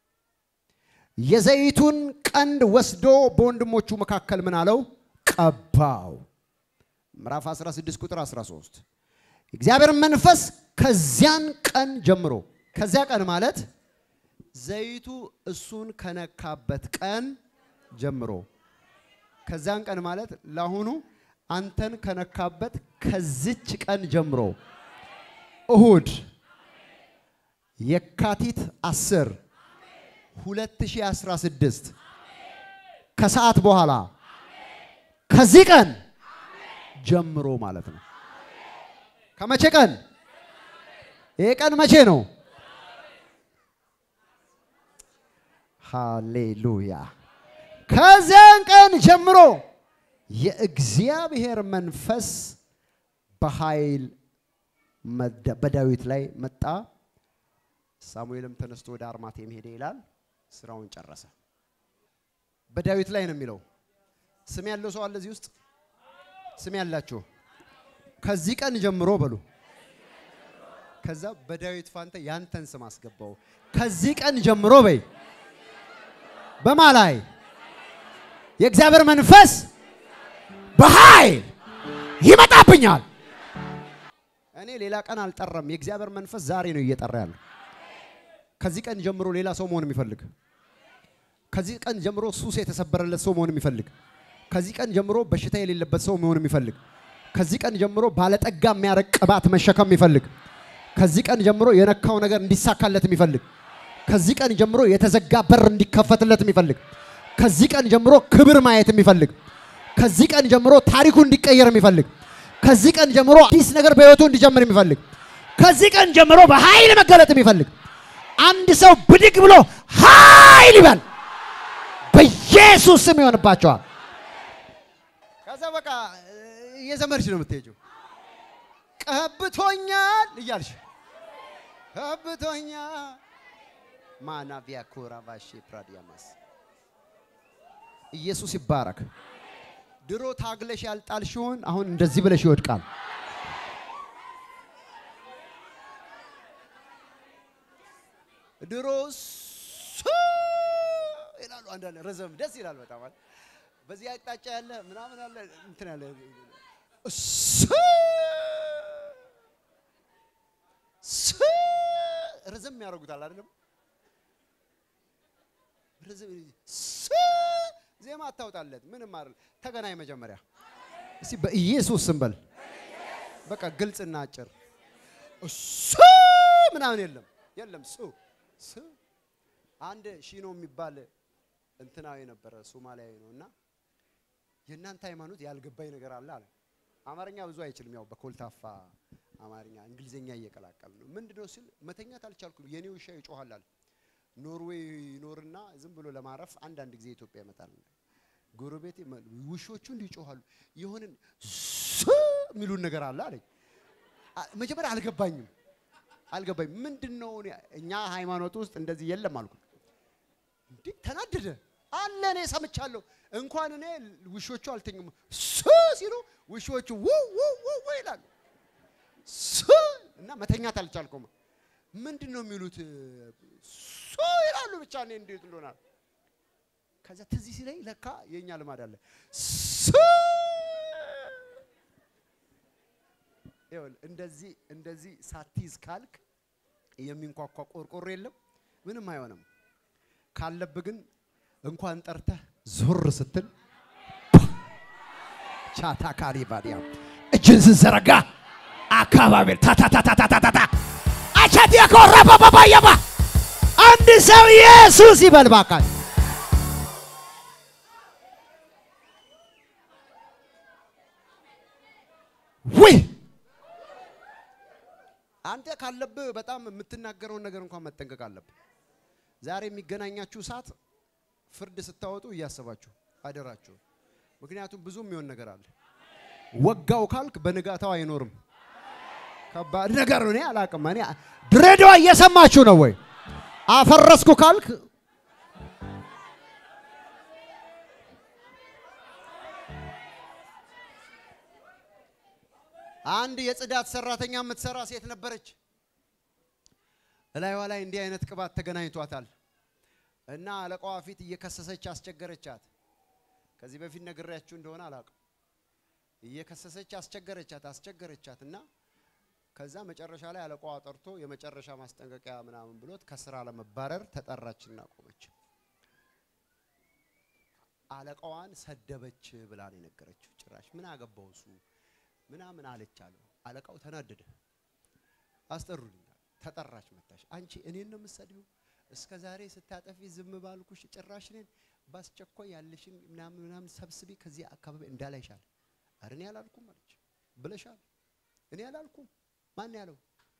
የዘይቱን ቀንድ ወስዶ በወንድሞቹ መካከል ምን አለው? ቀባው። ምዕራፍ 16 ቁጥር 13 እግዚአብሔር መንፈስ ከዚያን ቀን ጀምሮ ከዚያ ቀን ማለት ዘይቱ እሱን ከነካበት ቀን ጀምሮ ከዚያን ቀን ማለት ለአሁኑ አንተን ከነካበት ከዚች ቀን ጀምሮ እሁድ የካቲት 10 2016 ከሰዓት በኋላ ከዚህ ቀን ጀምሮ ማለት ነው። ከመቼ ቀን? ይሄ ቀን መቼ ነው? ሃሌሉያ! ከዚያን ቀን ጀምሮ የእግዚአብሔር መንፈስ በኃይል መደ- በዳዊት ላይ መጣ። ሳሙኤልም ተነስቶ ወደ አርማቴም ሄደ ይላል። ስራውን ጨረሰ። በዳዊት ላይ ነው የሚለው። ስም ያለው ሰው አለ እዚህ ውስጥ? ስም ያላችሁ ከዚህ ቀን ጀምሮ በሉ። ከዛ በዳዊት ፋንታ ያንተን ስም አስገባው። ከዚህ ቀን ጀምሮ በይ። በማ ላይ የእግዚአብሔር መንፈስ በኃይል ይመጣብኛል። እኔ ሌላ ቀን አልጠራም። የእግዚአብሔር መንፈስ ዛሬ ነው እየጠራ ያለው። ከዚህ ቀን ጀምሮ ሌላ ሰው መሆን የሚፈልግ ከዚህ ቀን ጀምሮ ሱስ የተሰበረለት ሰው መሆን የሚፈልግ ከዚህ ቀን ጀምሮ በሽታ የሌለበት ሰው መሆን የሚፈልግ ከዚህ ቀን ጀምሮ ባለጠጋ የሚያረግ ቅባት መሸከም የሚፈልግ ከዚህ ቀን ጀምሮ የነካው ነገር እንዲሳካለት የሚፈልግ ከዚህ ቀን ጀምሮ የተዘጋ በር እንዲከፈትለት የሚፈልግ ከዚህ ቀን ጀምሮ ክብር ማየት የሚፈልግ ከዚህ ቀን ጀምሮ ታሪኩ እንዲቀየር የሚፈልግ ከዚህ ቀን ጀምሮ አዲስ ነገር በህይወቱ እንዲጀምር የሚፈልግ ከዚህ ቀን ጀምሮ በኃይል መገለጥ የሚፈልግ አንድ ሰው ብድግ ብሎ ኃይል ይበል። በኢየሱስ ስም ይሆንባቸዋል። ከዛ በቃ እየዘመርሽ ነው የምትሄጂው። ቀብቶኛል እያልሽ ቀብቶኛል ማናቪያ ኮራ ባሼ ፕራዲያማስ ኢየሱስ ይባረክ። ድሮ ታግለሽ ያልጣልሽውን አሁን እንደዚህ ብለሽ ይወድቃል። ድሮ ሱ ይላሉ አንዳንድ ረዘም ደስ ይላል በጣም አይደል? በዚህ አቅጣጫ ያለ ምናምን አለ እንትን ያለ ሱ ሱ ረዘም ያደርጉታል አይደለም? ረዘም ሱ ዜማ አታውጣለት ምንም አይደል። ተገናኝ መጀመሪያ እስቲ በኢየሱስ ስም በል። በቃ ግልጽና አጭር ሱ ምናምን የለም የለም ሱ ሱ አንድ ሺኖ የሚባል እንትናዊ ነበረ ሶማሊያዊ ነው እና የእናንተ ሃይማኖት ያልገባኝ ነገር አለ አለ። አማርኛ ብዙ አይችልም፣ ያው በኮልታፋ አማርኛ እንግሊዝኛ እየቀላቀል ነው። ምንድን ነው ሲል መተኛት አልቻልኩም፣ የኔ ውሻ ይጮሃል አለ። ኖርዌይ ይኖርና ዝም ብሎ ለማረፍ አንዳንድ ጊዜ ኢትዮጵያ ይመጣል። ጎረቤቴ መ- ውሾቹ እንዲህ ይጮሃሉ፣ የሆንን ሱ የሚሉን ነገር አለ አለኝ። አ- መጀመሪያ አልገባኝም አልገባኝም። ምንድን ነው እኔ- እኛ ሃይማኖት ውስጥ እንደዚህ የለም አልኩት። እንዴ ተናደደ አለ። እኔ ሰምቻለሁ። እንኳን እኔ ውሾቹ አልተኙም ሱ ሲሉ ውሾቹ ውው ውው ውው ውው ይላሉ ሱ እና መተኛት አልቻልኩም። ምንድን ነው የሚሉት? ሱ ይላሉ። ብቻ እኔ እንዴት እንደሆነ ከዛ ትዝ ሲለኝ ለካ የእኛ ልማድ አለ ሱ ይኸውልህ እንደዚህ እንደዚህ ሳትይዝ ካልክ የሚንኳኳ ቆርቆሮ የለም፣ ምንም አይሆንም። ካለብህ ግን እንኳን ጠርተህ ዞር ስትል ቻታ ካሪ ባዲያ እጅን ስትዘረጋ አካባቢ ታታታታታታታ አቻት የኮራ ባባባያባ አንድ ሰው ኢየሱስ ይበል ባካል ውይ አንተ ካለብህ በጣም የምትናገረውን ነገር እንኳን መጠንቀቅ አለብህ። ዛሬ የሚገናኛችሁ ሰዓት ፍርድ ስታወጡ እያሰባችሁ አደራችሁ። ምክንያቱም ብዙ የሚሆን ነገር አለ። ወጋው ካልክ በንጋታው አይኖርም። ከባድ ነገር ነው። እኔ አላቅም። እኔ ድሬዳዋ እየሰማችሁ ነው ወይ? አፈረስኩ ካልክ አንድ የጽዳት ሰራተኛ የምትሰራ ሴት ነበረች። እላይዋ ላይ እንዲህ አይነት ቅባት ተገናኝቷታል እና አለቃዋ ፊት እየከሰሰች አስቸገረቻት። ከዚህ በፊት ነግሬያችሁ እንደሆነ አላውቅም። እየከሰሰች አስቸገረቻት አስቸገረቻት እና ከዛ መጨረሻ ላይ አለቃዋ ጠርቶ የመጨረሻ ማስጠንቀቂያ ምናምን ብሎት ከስራ ለመባረር ተጠራችና ቆመች። አለቃዋን ሰደበች ብላ ነው የነገረችው። ጭራሽ ምን አገባው እሱ ምናምን አለች አለው። አለቃው ተናደደ። አስጠሩልኝ። ተጠራች መጣች። አንቺ እኔን ነው የምትሰድቢው? እስከ ዛሬ ስታጠፊ ዝም ባልኩሽ ጭራሽ እኔን በአስቸኳይ ያለሽን ምናምን ምናምን ሰብስቢ ከዚህ አካባቢ እንዳላይሻል። ኧረ እኔ አላልኩም አለች። ብለሻል። እኔ አላልኩም። ማን ያለው?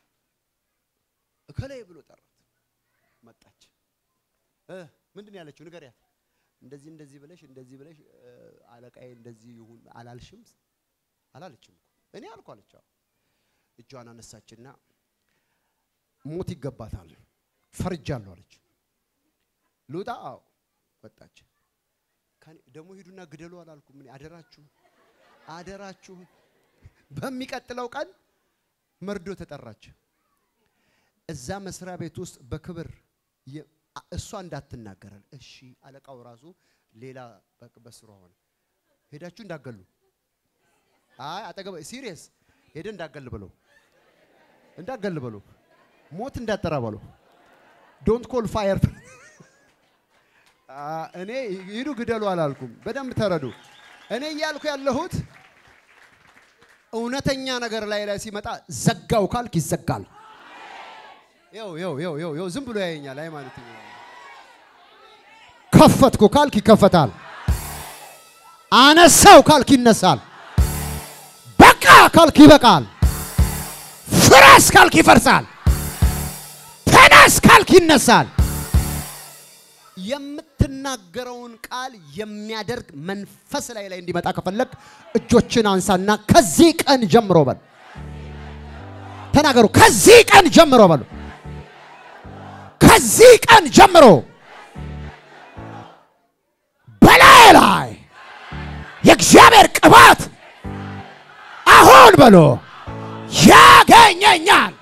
እከላይ ብሎ ጠራት። መጣች። እ ምንድን ነው ያለችው? ንገሪያት። እንደዚህ እንደዚህ ብለሽ እንደዚህ ብለሽ አለቃዬ እንደዚህ ይሁን አላልሽም አላለችም እኮ እኔ አልኩ አለች። እጇን አነሳችና ሞት ይገባታል ፈርጃለሁ አለች። ልውጣ? አዎ ወጣች። ደግሞ ሂዱና ግደሉ አላልኩም። ምን አደራችሁ አደራችሁ። በሚቀጥለው ቀን መርዶ ተጠራች። እዛ መስሪያ ቤት ውስጥ በክብር እሷ እንዳትናገራል። እሺ አለቃው ራሱ ሌላ በስሯ ሆነ። ሄዳችሁ እንዳገሉ አይ አጠገብ ሲሪየስ ሄደ እንዳገል ብሎ እንዳገል ብሎ ሞት እንዳጠራ ብሎ ዶንት ኮል ፋየር እኔ ሂዱ ግደሉ አላልኩም። በደንብ ተረዱ። እኔ እያልኩ ያለሁት እውነተኛ ነገር ላይ ላይ ሲመጣ ዘጋው ካልክ ይዘጋል። ይው ይው ይው ይው ይው ዝም ብሎ ያየኛል። ሃይማኖት ከፈትኩ ካልክ ይከፈታል። አነሳው ካልክ ይነሳል። በቃ ካልክ ይበቃል። ፍረስ ካልክ ይፈርሳል። ተነስ ካልክ ይነሳል። የምትናገረውን ቃል የሚያደርግ መንፈስ ላይ ላይ እንዲመጣ ከፈለግ እጆችን አንሳና ከዚህ ቀን ጀምሮ በሉ ተናገሩ። ከዚህ ቀን ጀምሮ በሉ ከዚህ ቀን ጀምሮ በላይ ላይ የእግዚአብሔር ቅባት አሁን በሎ ያገኘኛል።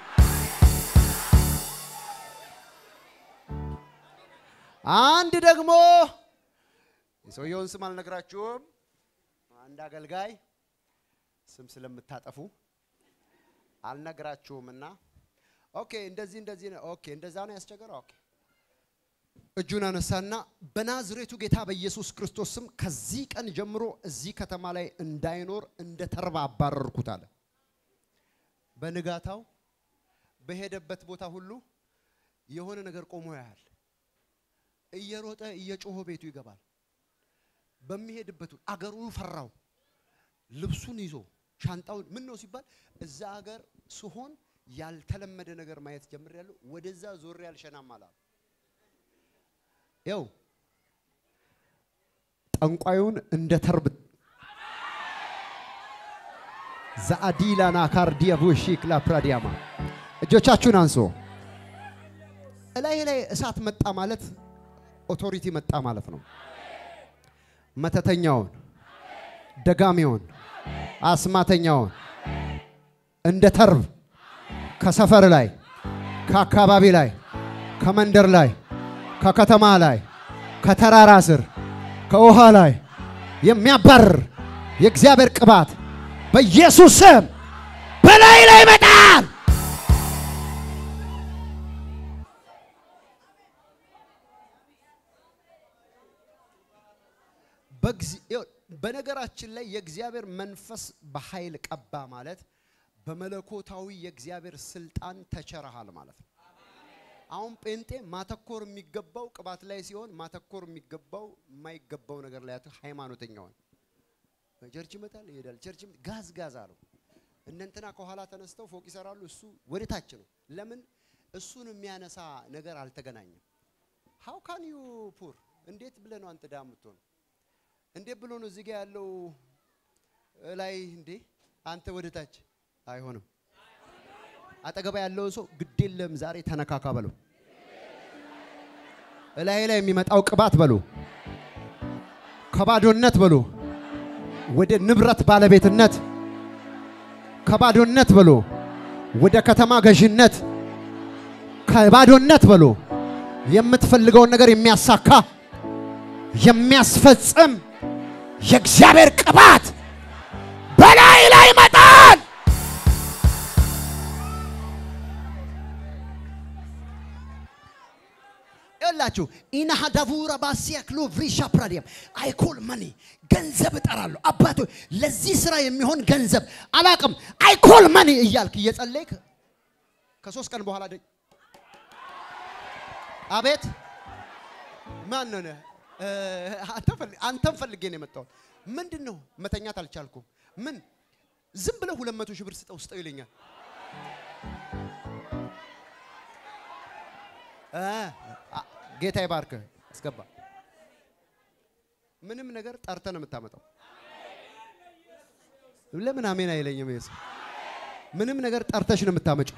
አንድ ደግሞ የሰውየውን ስም አልነግራችሁም። አንድ አገልጋይ ስም ስለምታጠፉ አልነግራችሁምና፣ ኦኬ እንደዚህ እንደዚህ ነው። ኦኬ እንደዛ ነው ያስቸገረው። ኦኬ እጁን አነሳና በናዝሬቱ ጌታ በኢየሱስ ክርስቶስ ስም ከዚህ ቀን ጀምሮ እዚህ ከተማ ላይ እንዳይኖር እንደ ተርባ አባረርኩት አለ። በንጋታው በሄደበት ቦታ ሁሉ የሆነ ነገር ቆሞ ያያል። እየሮጠ እየጮሆ ቤቱ ይገባል። በሚሄድበት አገሩ ፈራው። ልብሱን ይዞ ሻንጣውን ምን ነው ሲባል እዛ ሀገር ስሆን ያልተለመደ ነገር ማየት ጀምሬያለሁ። ወደዛ ዞሬ አልሸናም አላሉ። ያው ጠንቋዩን እንደ ተርብ ዛአዲላና ካርዲያ ቡሺክ ላፕራዲያማ እጆቻችሁን አንሶ እላይ ላይ እሳት መጣ ማለት ኦቶሪቲ መጣ ማለት ነው። መተተኛውን፣ ደጋሚውን፣ አስማተኛውን እንደ ተርብ ከሰፈር ላይ፣ ከአካባቢ ላይ፣ ከመንደር ላይ፣ ከከተማ ላይ፣ ከተራራ ስር፣ ከውሃ ላይ የሚያባርር የእግዚአብሔር ቅባት በኢየሱስ ስም በላይ ላይ ይመጣል። በነገራችን ላይ የእግዚአብሔር መንፈስ በኃይል ቀባ ማለት በመለኮታዊ የእግዚአብሔር ስልጣን ተቸረሃል ማለት ነው። አሁን ጴንጤ ማተኮር የሚገባው ቅባት ላይ ሲሆን ማተኮር የሚገባው የማይገባው ነገር ላይ ሃይማኖተኛውን ቸርች ይመጣል ይሄዳል። ቸርች ጋዝ ጋዝ አለው። እነንትና ከኋላ ተነስተው ፎቅ ይሰራሉ። እሱ ወደ ታች ነው። ለምን እሱን የሚያነሳ ነገር አልተገናኘም። ሃው ካን ዩ ፑር እንዴት ብለህ ነው አንተ ዳ የምትሆነው? እንዴት ብሎ ነው እዚህ ጋ ያለው ላይ እንዴ አንተ ወደ ታች አይሆንም። አጠገባ ያለውን ሰው ግድ የለም ዛሬ ተነካካ በለው። እላይ ላይ የሚመጣው ቅባት በሉ ከባዶነት በሉ ወደ ንብረት ባለቤትነት ከባዶነት በሉ ወደ ከተማ ገዥነት ከባዶነት በሉ የምትፈልገውን ነገር የሚያሳካ የሚያስፈጽም የእግዚአብሔር ቅባት በላይ ላይ ይመጣል። ይላችሁ ኢናሃዳቡራ ባሲያክሎ ቭሪሻ ፕራዲየም አይኮል መኒ ገንዘብ እጠራለሁ። አባቶ ለዚህ ስራ የሚሆን ገንዘብ አላቅም አይኮል መኒ እያልክ እየጸለይክ ከሶስት ቀን በኋላ ደ አቤት ማን ነው? አንተን ፈልጌ ነው የመጣሁት። ምንድን ነው መተኛት አልቻልኩም። ምን ዝም ብለህ ሁለት መቶ ሺህ ብር ስጠው ስጠው ይለኛል። ጌታ ይባርክ። አስገባ። ምንም ነገር ጠርተህ ነው የምታመጣው። ለምን አሜን አይለኝም? ይሄ ምንም ነገር ጠርተሽ ነው የምታመጪው።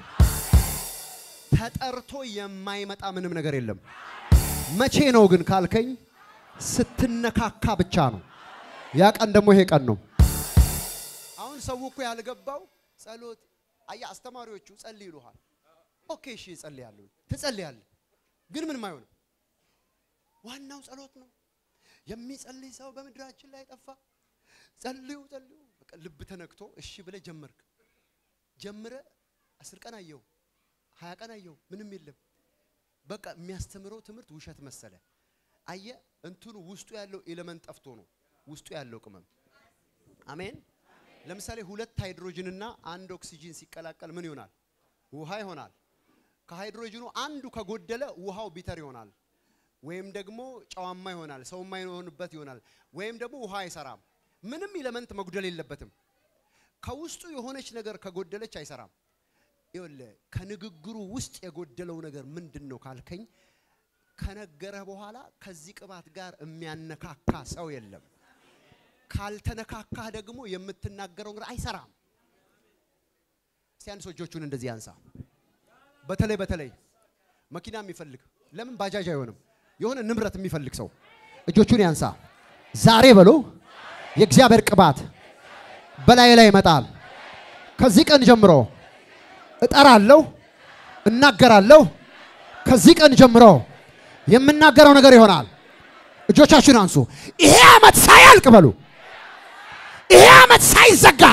ተጠርቶ የማይመጣ ምንም ነገር የለም። መቼ ነው ግን ካልከኝ ስትነካካ ብቻ ነው። ያ ቀን ደግሞ ይሄ ቀን ነው። አሁን ሰው እኮ ያልገባው ጸሎት አያ አስተማሪዎቹ ጸልይ ይሉሃል። ኦኬ እሺ እጸልያለሁ፣ ትጸልያለህ፣ ግን ምንም አይሆንም። ዋናው ጸሎት ነው። የሚጸልይ ሰው በምድራችን ላይ ጠፋ። ጸልዩ ጸልዩ፣ በቃ ልብ ተነክቶ እሺ ብለህ ጀመርክ። ጀምረ አስር ቀን አየው፣ ሀያ ቀን አየው፣ ምንም የለም። በቃ የሚያስተምረው ትምህርት ውሸት መሰለ። አየ እንትኑ ውስጡ ያለው ኤሌመንት ጠፍቶ ነው ውስጡ ያለው ቅመም። አሜን። ለምሳሌ ሁለት ሃይድሮጅንና አንድ ኦክሲጂን ሲቀላቀል ምን ይሆናል? ውሃ ይሆናል። ከሃይድሮጅኑ አንዱ ከጎደለ ውሃው ቢተር ይሆናል፣ ወይም ደግሞ ጨዋማ ይሆናል፣ ሰው የማይሆንበት ይሆናል፣ ወይም ደግሞ ውሃ አይሰራም። ምንም ኤሌመንት መጉደል የለበትም። ከውስጡ የሆነች ነገር ከጎደለች አይሰራም። ይኸውልህ ከንግግሩ ውስጥ የጎደለው ነገር ምንድን ነው ካልከኝ ከነገረህ በኋላ ከዚህ ቅባት ጋር የሚያነካካ ሰው የለም። ካልተነካካህ ደግሞ የምትናገረው ነገር አይሰራም። እስቲ አንድ ሰው እጆቹን እንደዚህ ያንሳ። በተለይ በተለይ መኪና የሚፈልግ ለምን ባጃጅ አይሆንም? የሆነ ንብረት የሚፈልግ ሰው እጆቹን ያንሳ። ዛሬ በሎ የእግዚአብሔር ቅባት በላይ ላይ ይመጣል። ከዚህ ቀን ጀምሮ እጠራለሁ፣ እናገራለሁ። ከዚህ ቀን ጀምሮ የምናገረው ነገር ይሆናል። እጆቻችሁን አንሱ። ይሄ ዓመት ሳያልቅ በሉ፣ ይሄ ዓመት ሳይዘጋ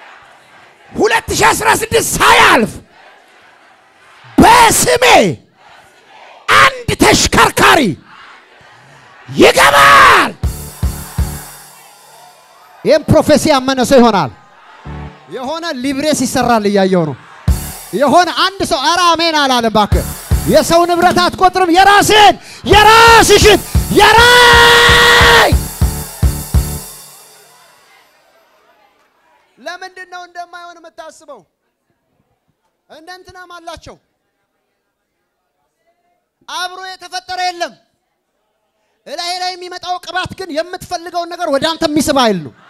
2016 ሳያልፍ በስሜ አንድ ተሽከርካሪ ይገባል። ይህም ፕሮፌሲ ያመነ ሰው ይሆናል። የሆነ ሊብሬስ ይሰራል እያየው ነው። የሆነ አንድ ሰው ኧረ አሜን አላለም። እባክህ የሰው ንብረት አትቆጥርም። የራስህን የራስሽን የራይ ለምንድን ነው እንደማይሆን የምታስበው? እንደ እንትናም አላቸው አብሮ የተፈጠረ የለም። እላይ ላይ የሚመጣው ቅባት ግን የምትፈልገውን ነገር ወደ አንተ የሚስብ ኃይል ነው።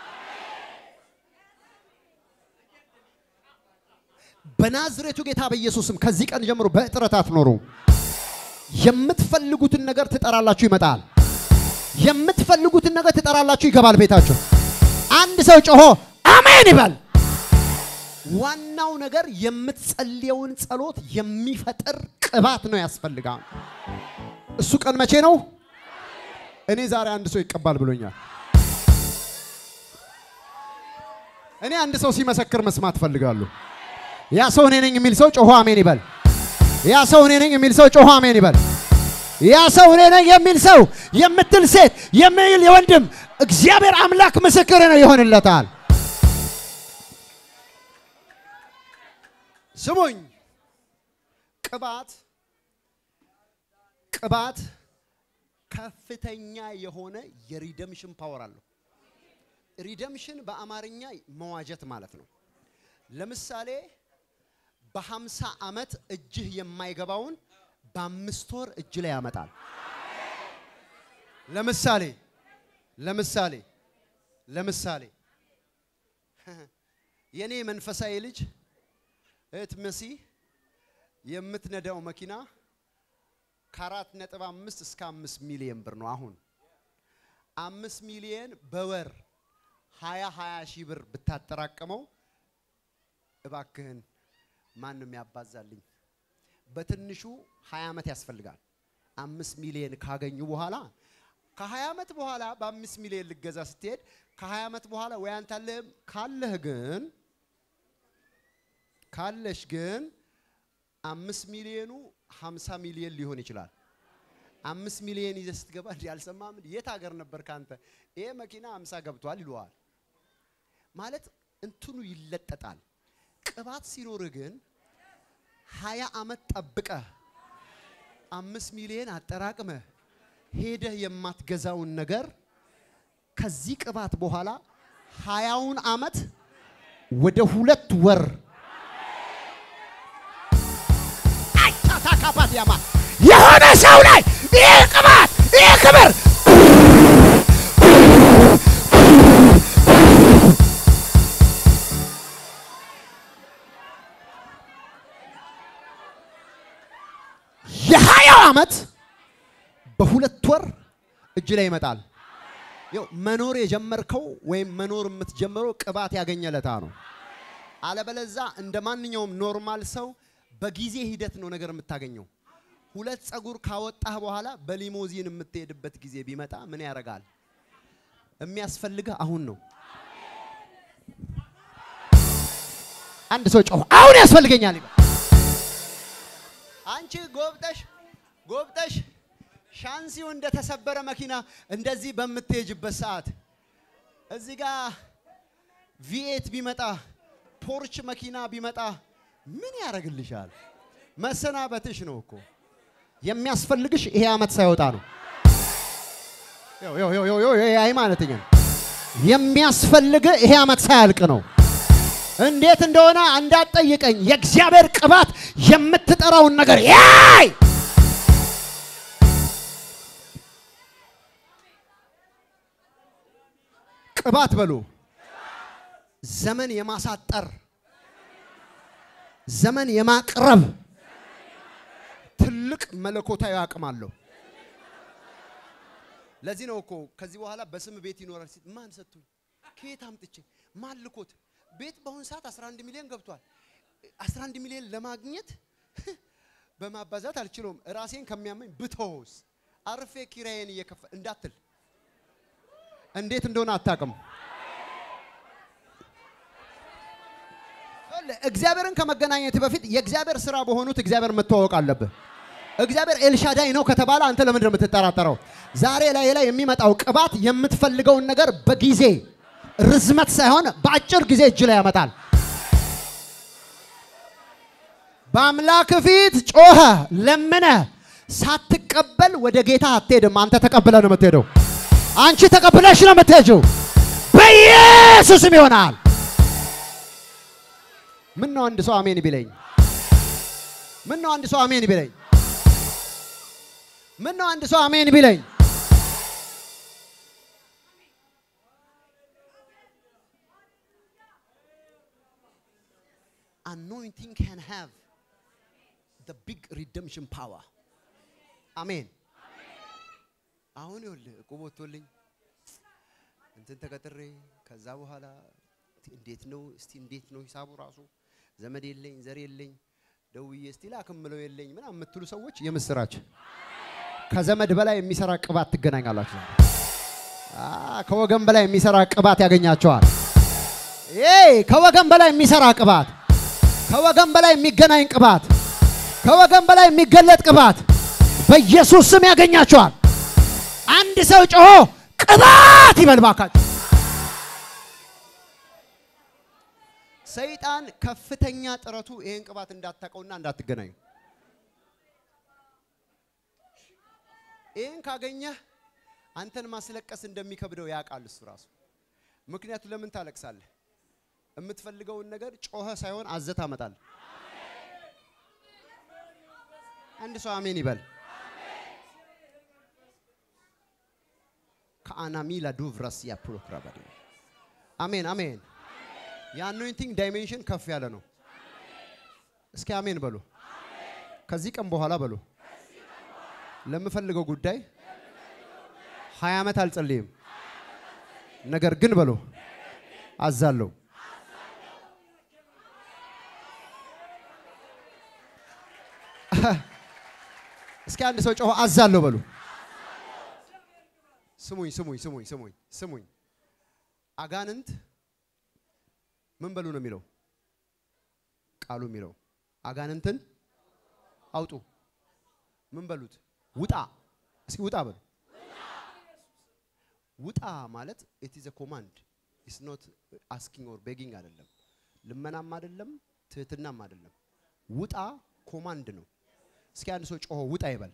በናዝሬቱ ጌታ በኢየሱስም ከዚህ ቀን ጀምሮ በእጥረት አትኖሩ። የምትፈልጉትን ነገር ትጠራላችሁ፣ ይመጣል። የምትፈልጉትን ነገር ትጠራላችሁ፣ ይገባል ቤታችሁ። አንድ ሰው ጮሆ አሜን ይበል። ዋናው ነገር የምትጸልየውን ጸሎት የሚፈጥር ቅባት ነው ያስፈልጋል። እሱ ቀን መቼ ነው? እኔ ዛሬ አንድ ሰው ይቀባል ብሎኛል። እኔ አንድ ሰው ሲመሰክር መስማት እፈልጋለሁ። ያ ሰው እኔ ነኝ የሚል ሰው ጮሆ አሜን ይበል። ያ ሰው እኔ ነኝ የሚል ሰው ጮሆ አሜን ይበል። ያ ሰው እኔ ነኝ የሚል ሰው የምትል ሴት የሚል የወንድም እግዚአብሔር አምላክ ምስክር ነው ይሆንለታል። ስሙኝ፣ ቅባት ቅባት ከፍተኛ የሆነ የሪደምሽን ፓወር አለው። ሪደምሽን በአማርኛ መዋጀት ማለት ነው። ለምሳሌ በሀምሳ ዓመት እጅህ የማይገባውን በአምስት ወር እጅ ላይ ያመጣል። ለምሳሌ ለምሳሌ ለምሳሌ የኔ መንፈሳዊ ልጅ እህት መሲ የምትነዳው መኪና ከአራት ነጥብ አምስት እስከ አምስት ሚሊየን ብር ነው። አሁን አምስት ሚሊየን በወር ሀያ ሀያ ሺህ ብር ብታጠራቅመው እባክህን ማንም ያባዛልኝ በትንሹ ሀያ ዓመት ያስፈልጋል። አምስት ሚሊየን ካገኙ በኋላ ከሀያ ዓመት በኋላ በአምስት ሚሊየን ልገዛ ስትሄድ ከሀያ ዓመት በኋላ ወይ አንተ አለህም ካለህ ግን ካለሽ ግን አምስት ሚሊዮኑ ሀምሳ ሚሊዮን ሊሆን ይችላል። አምስት ሚሊዮን ይዘህ ስትገባ እንዲህ አልሰማህም? የት ሀገር ነበር ካንተ? ይሄ መኪና ሀምሳ ገብቷል ይለዋል። ማለት እንትኑ ይለጠጣል። ቅባት ሲኖርህ ግን ሀያ ዓመት ጠብቀህ አምስት ሚሊዮን አጠራቅመህ ሄደህ የማትገዛውን ነገር ከዚህ ቅባት በኋላ ሀያውን ዓመት ወደ ሁለት ወር አይታታካባት ያማ የሆነ ሰው ላይ ይህ ቅባት ይህ ክብር የሀያው ዓመት በሁለት ወር እጅ ላይ ይመጣል። ይኸው መኖር የጀመርከው ወይም መኖር የምትጀምረው ቅባት ያገኘለታ ነው። አለበለዛ እንደ ማንኛውም ኖርማል ሰው በጊዜ ሂደት ነው ነገር የምታገኘው። ሁለት ጸጉር ካወጣህ በኋላ በሊሞዚን የምትሄድበት ጊዜ ቢመጣ ምን ያደርጋል? የሚያስፈልግህ አሁን ነው። አንድ ሰው ጮህ አሁን ያስፈልገኛል ይበል። አንቺ ጎብጠሽ ጎብጠሽ ሻንሲው እንደተሰበረ መኪና እንደዚህ በምትሄጅበት ሰዓት እዚህ ጋር ቪኤት ቢመጣ ፖርች መኪና ቢመጣ ምን ያደርግልሻል? መሰናበትሽ ነው እኮ የሚያስፈልግሽ ይሄ ዓመት ሳይወጣ ነው። አይ ማለትኛ የሚያስፈልግ ይሄ ዓመት ሳያልቅ ነው። እንዴት እንደሆነ እንዳትጠይቀኝ። የእግዚአብሔር ቅባት የምትጠራውን ነገር ያይ ቅባት በሉ ዘመን የማሳጠር ዘመን የማቅረብ ትልቅ መለኮታዊ አቅም አለው። ለዚህ ነው እኮ ከዚህ በኋላ በስም ቤት ይኖራል ሲል ማን ሰጥቶኝ ከየት አምጥቼ ማን ልኮት ቤት በአሁኑ ሰዓት 11 ሚሊዮን ገብቷል። 11 ሚሊዮን ለማግኘት በማባዛት አልችለውም። ራሴን ከሚያመኝ ብተውስ አርፌ ኪራዬን እየከፈ እንዳትል እንዴት እንደሆነ አታውቅም። እግዚአብሔርን ከመገናኘት በፊት የእግዚአብሔር ስራ በሆኑት እግዚአብሔር መተዋወቅ አለብህ። እግዚአብሔር ኤልሻዳይ ነው ከተባለ አንተ ለምንድን ነው የምትጠራጠረው? ዛሬ ላይ ላይ የሚመጣው ቅባት የምትፈልገውን ነገር በጊዜ ርዝመት ሳይሆን በአጭር ጊዜ እጅ ላይ ያመጣል። በአምላክ ፊት ጮኸ ለምነ ሳትቀበል ወደ ጌታ አትሄድም። አንተ ተቀብለ ነው የምትሄደው። አንቺ ተቀብለሽ ነው የምትሄጂው። በኢየሱስም ይሆናል። ምን ነው አንድ ሰው አሜን ቢለኝ? ምን ነው አንድ ሰው አሜን ቢለኝ? ምን ነው አንድ ሰው አሜን ቢለኝ? anointing can have the big redemption power. አሜን። አሁን ይኸውልህ ዕቁብ ወጥቶልኝ እንትን ተቀጥሬ ከዛ በኋላ እንዴት ነው እስቲ እንዴት ነው ሂሳቡ ራሱ ዘመድ የለኝ ዘር የለኝ ደውዬ እስቲ ላክምለው የለኝ ምናምን የምትሉ ሰዎች የምስራች ከዘመድ በላይ የሚሰራ ቅባት ትገናኛላችሁ። ከወገን በላይ የሚሰራ ቅባት ያገኛቸዋል። ይሄ ከወገን በላይ የሚሰራ ቅባት ከወገን በላይ የሚገናኝ ቅባት፣ ከወገን በላይ የሚገለጥ ቅባት በኢየሱስ ስም ያገኛቸዋል። አንድ ሰው ጮሆ ቅባት ይበል ባካችሁ። ሰይጣን ከፍተኛ ጥረቱ ይሄን ቅባት እንዳታቀውና እንዳትገናኙ። ይህን ካገኘህ አንተን ማስለቀስ እንደሚከብደው ያውቃል እሱ ራሱ። ምክንያቱ ለምን ታለቅሳለህ? የምትፈልገውን ነገር ጮኸ ሳይሆን አዘህ ታመጣለህ። አንድ ሰው አሜን ይበል። ከአናሚላ ዱቭራስ ያፕሮክራባዲ አሜን አሜን። የአኖይንቲንግ ዳይሜንሽን ከፍ ያለ ነው። እስኪ አሜን በሉ። ከዚህ ቀን በኋላ በሉ ለምፈልገው ጉዳይ ሀያ ዓመት አልጸልይም፣ ነገር ግን በሉ አዛለሁ። እስኪ አንድ ሰው ጮሆ አዛለሁ በሉ። ስሙኝ ስሙኝ ስሙኝ ስሙኝ ስሙኝ። አጋንንት ምን በሉ ነው የሚለው ቃሉ የሚለው አጋንንትን አውጡ ምን በሉት ውጣ። እስኪ ውጣ በሉ። ውጣ ማለት ኢት ኢዝ ኮማንድ ኢስ ኖት አስኪንግ ኦር ቤጊንግ አይደለም፣ ልመናም አይደለም፣ ትህትናም አይደለም። ውጣ ኮማንድ ነው። እስኪ አንድ ሰው ጮሆ ውጣ ይበል።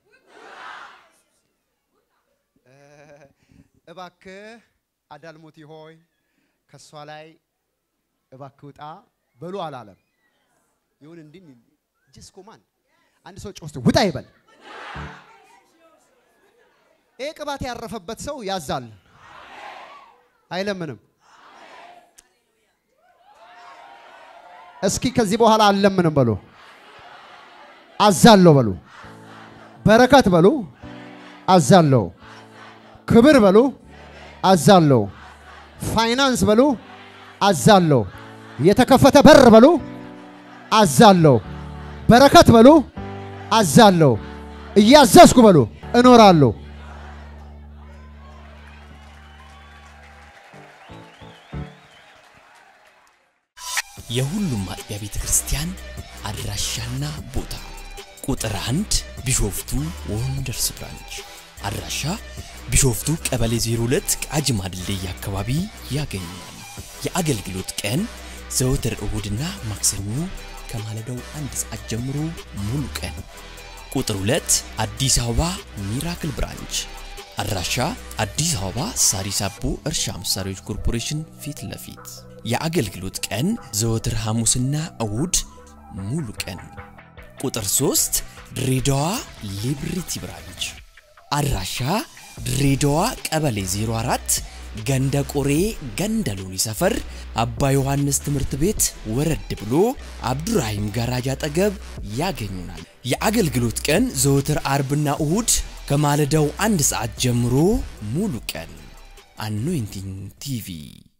እባክህ አዳልሞቲ ሆይ ከእሷ ላይ እባክህ ውጣ በሉ አላለም። ይሁን እንዲህ ጅስ ኮማንድ አንድ ሰው ጮህ ውጣ ይበል። ይህ ቅባት ያረፈበት ሰው ያዛል፣ አይለምንም። እስኪ ከዚህ በኋላ አልለምንም በሉ፣ አዛለሁ በሉ፣ በረከት በሉ፣ አዛለሁ፣ ክብር በሉ፣ አዛለሁ፣ ፋይናንስ በሉ፣ አዛለሁ፣ የተከፈተ በር በሉ፣ አዛለሁ፣ በረከት በሉ፣ አዛለሁ፣ እያዘዝኩ በሉ፣ እኖራለሁ። የሁሉም አጥቢያ ቤተ ክርስቲያን አድራሻና ቦታ ቁጥር አንድ ቢሾፍቱ ወንደርስ ብራንች አድራሻ ቢሾፍቱ ቀበሌ 02 ቃጂማ ድልድይ አካባቢ ያገኛል። የአገልግሎት ቀን ዘወትር እሁድና ማክሰኞ ከማለዳው አንድ ሰዓት ጀምሮ ሙሉ ቀን። ቁጥር 2 አዲስ አበባ ሚራክል ብራንች አድራሻ አዲስ አበባ ሳሪስ አቦ እርሻ መሳሪያዎች ኮርፖሬሽን ፊት ለፊት የአገልግሎት ቀን ዘወትር ሐሙስና እሁድ ሙሉ ቀን። ቁጥር 3 ድሬዳዋ ሊብሪቲ ብራንች አድራሻ ድሬዳዋ ቀበሌ 04 ገንደ ቆሬ ገንደ ሎኒ ሰፈር አባ ዮሐንስ ትምህርት ቤት ወረድ ብሎ አብዱራሂም ጋራጅ አጠገብ ያገኙናል። የአገልግሎት ቀን ዘወትር አርብና እሁድ ከማለዳው አንድ ሰዓት ጀምሮ ሙሉ ቀን። አኖይንቲንግ ቲቪ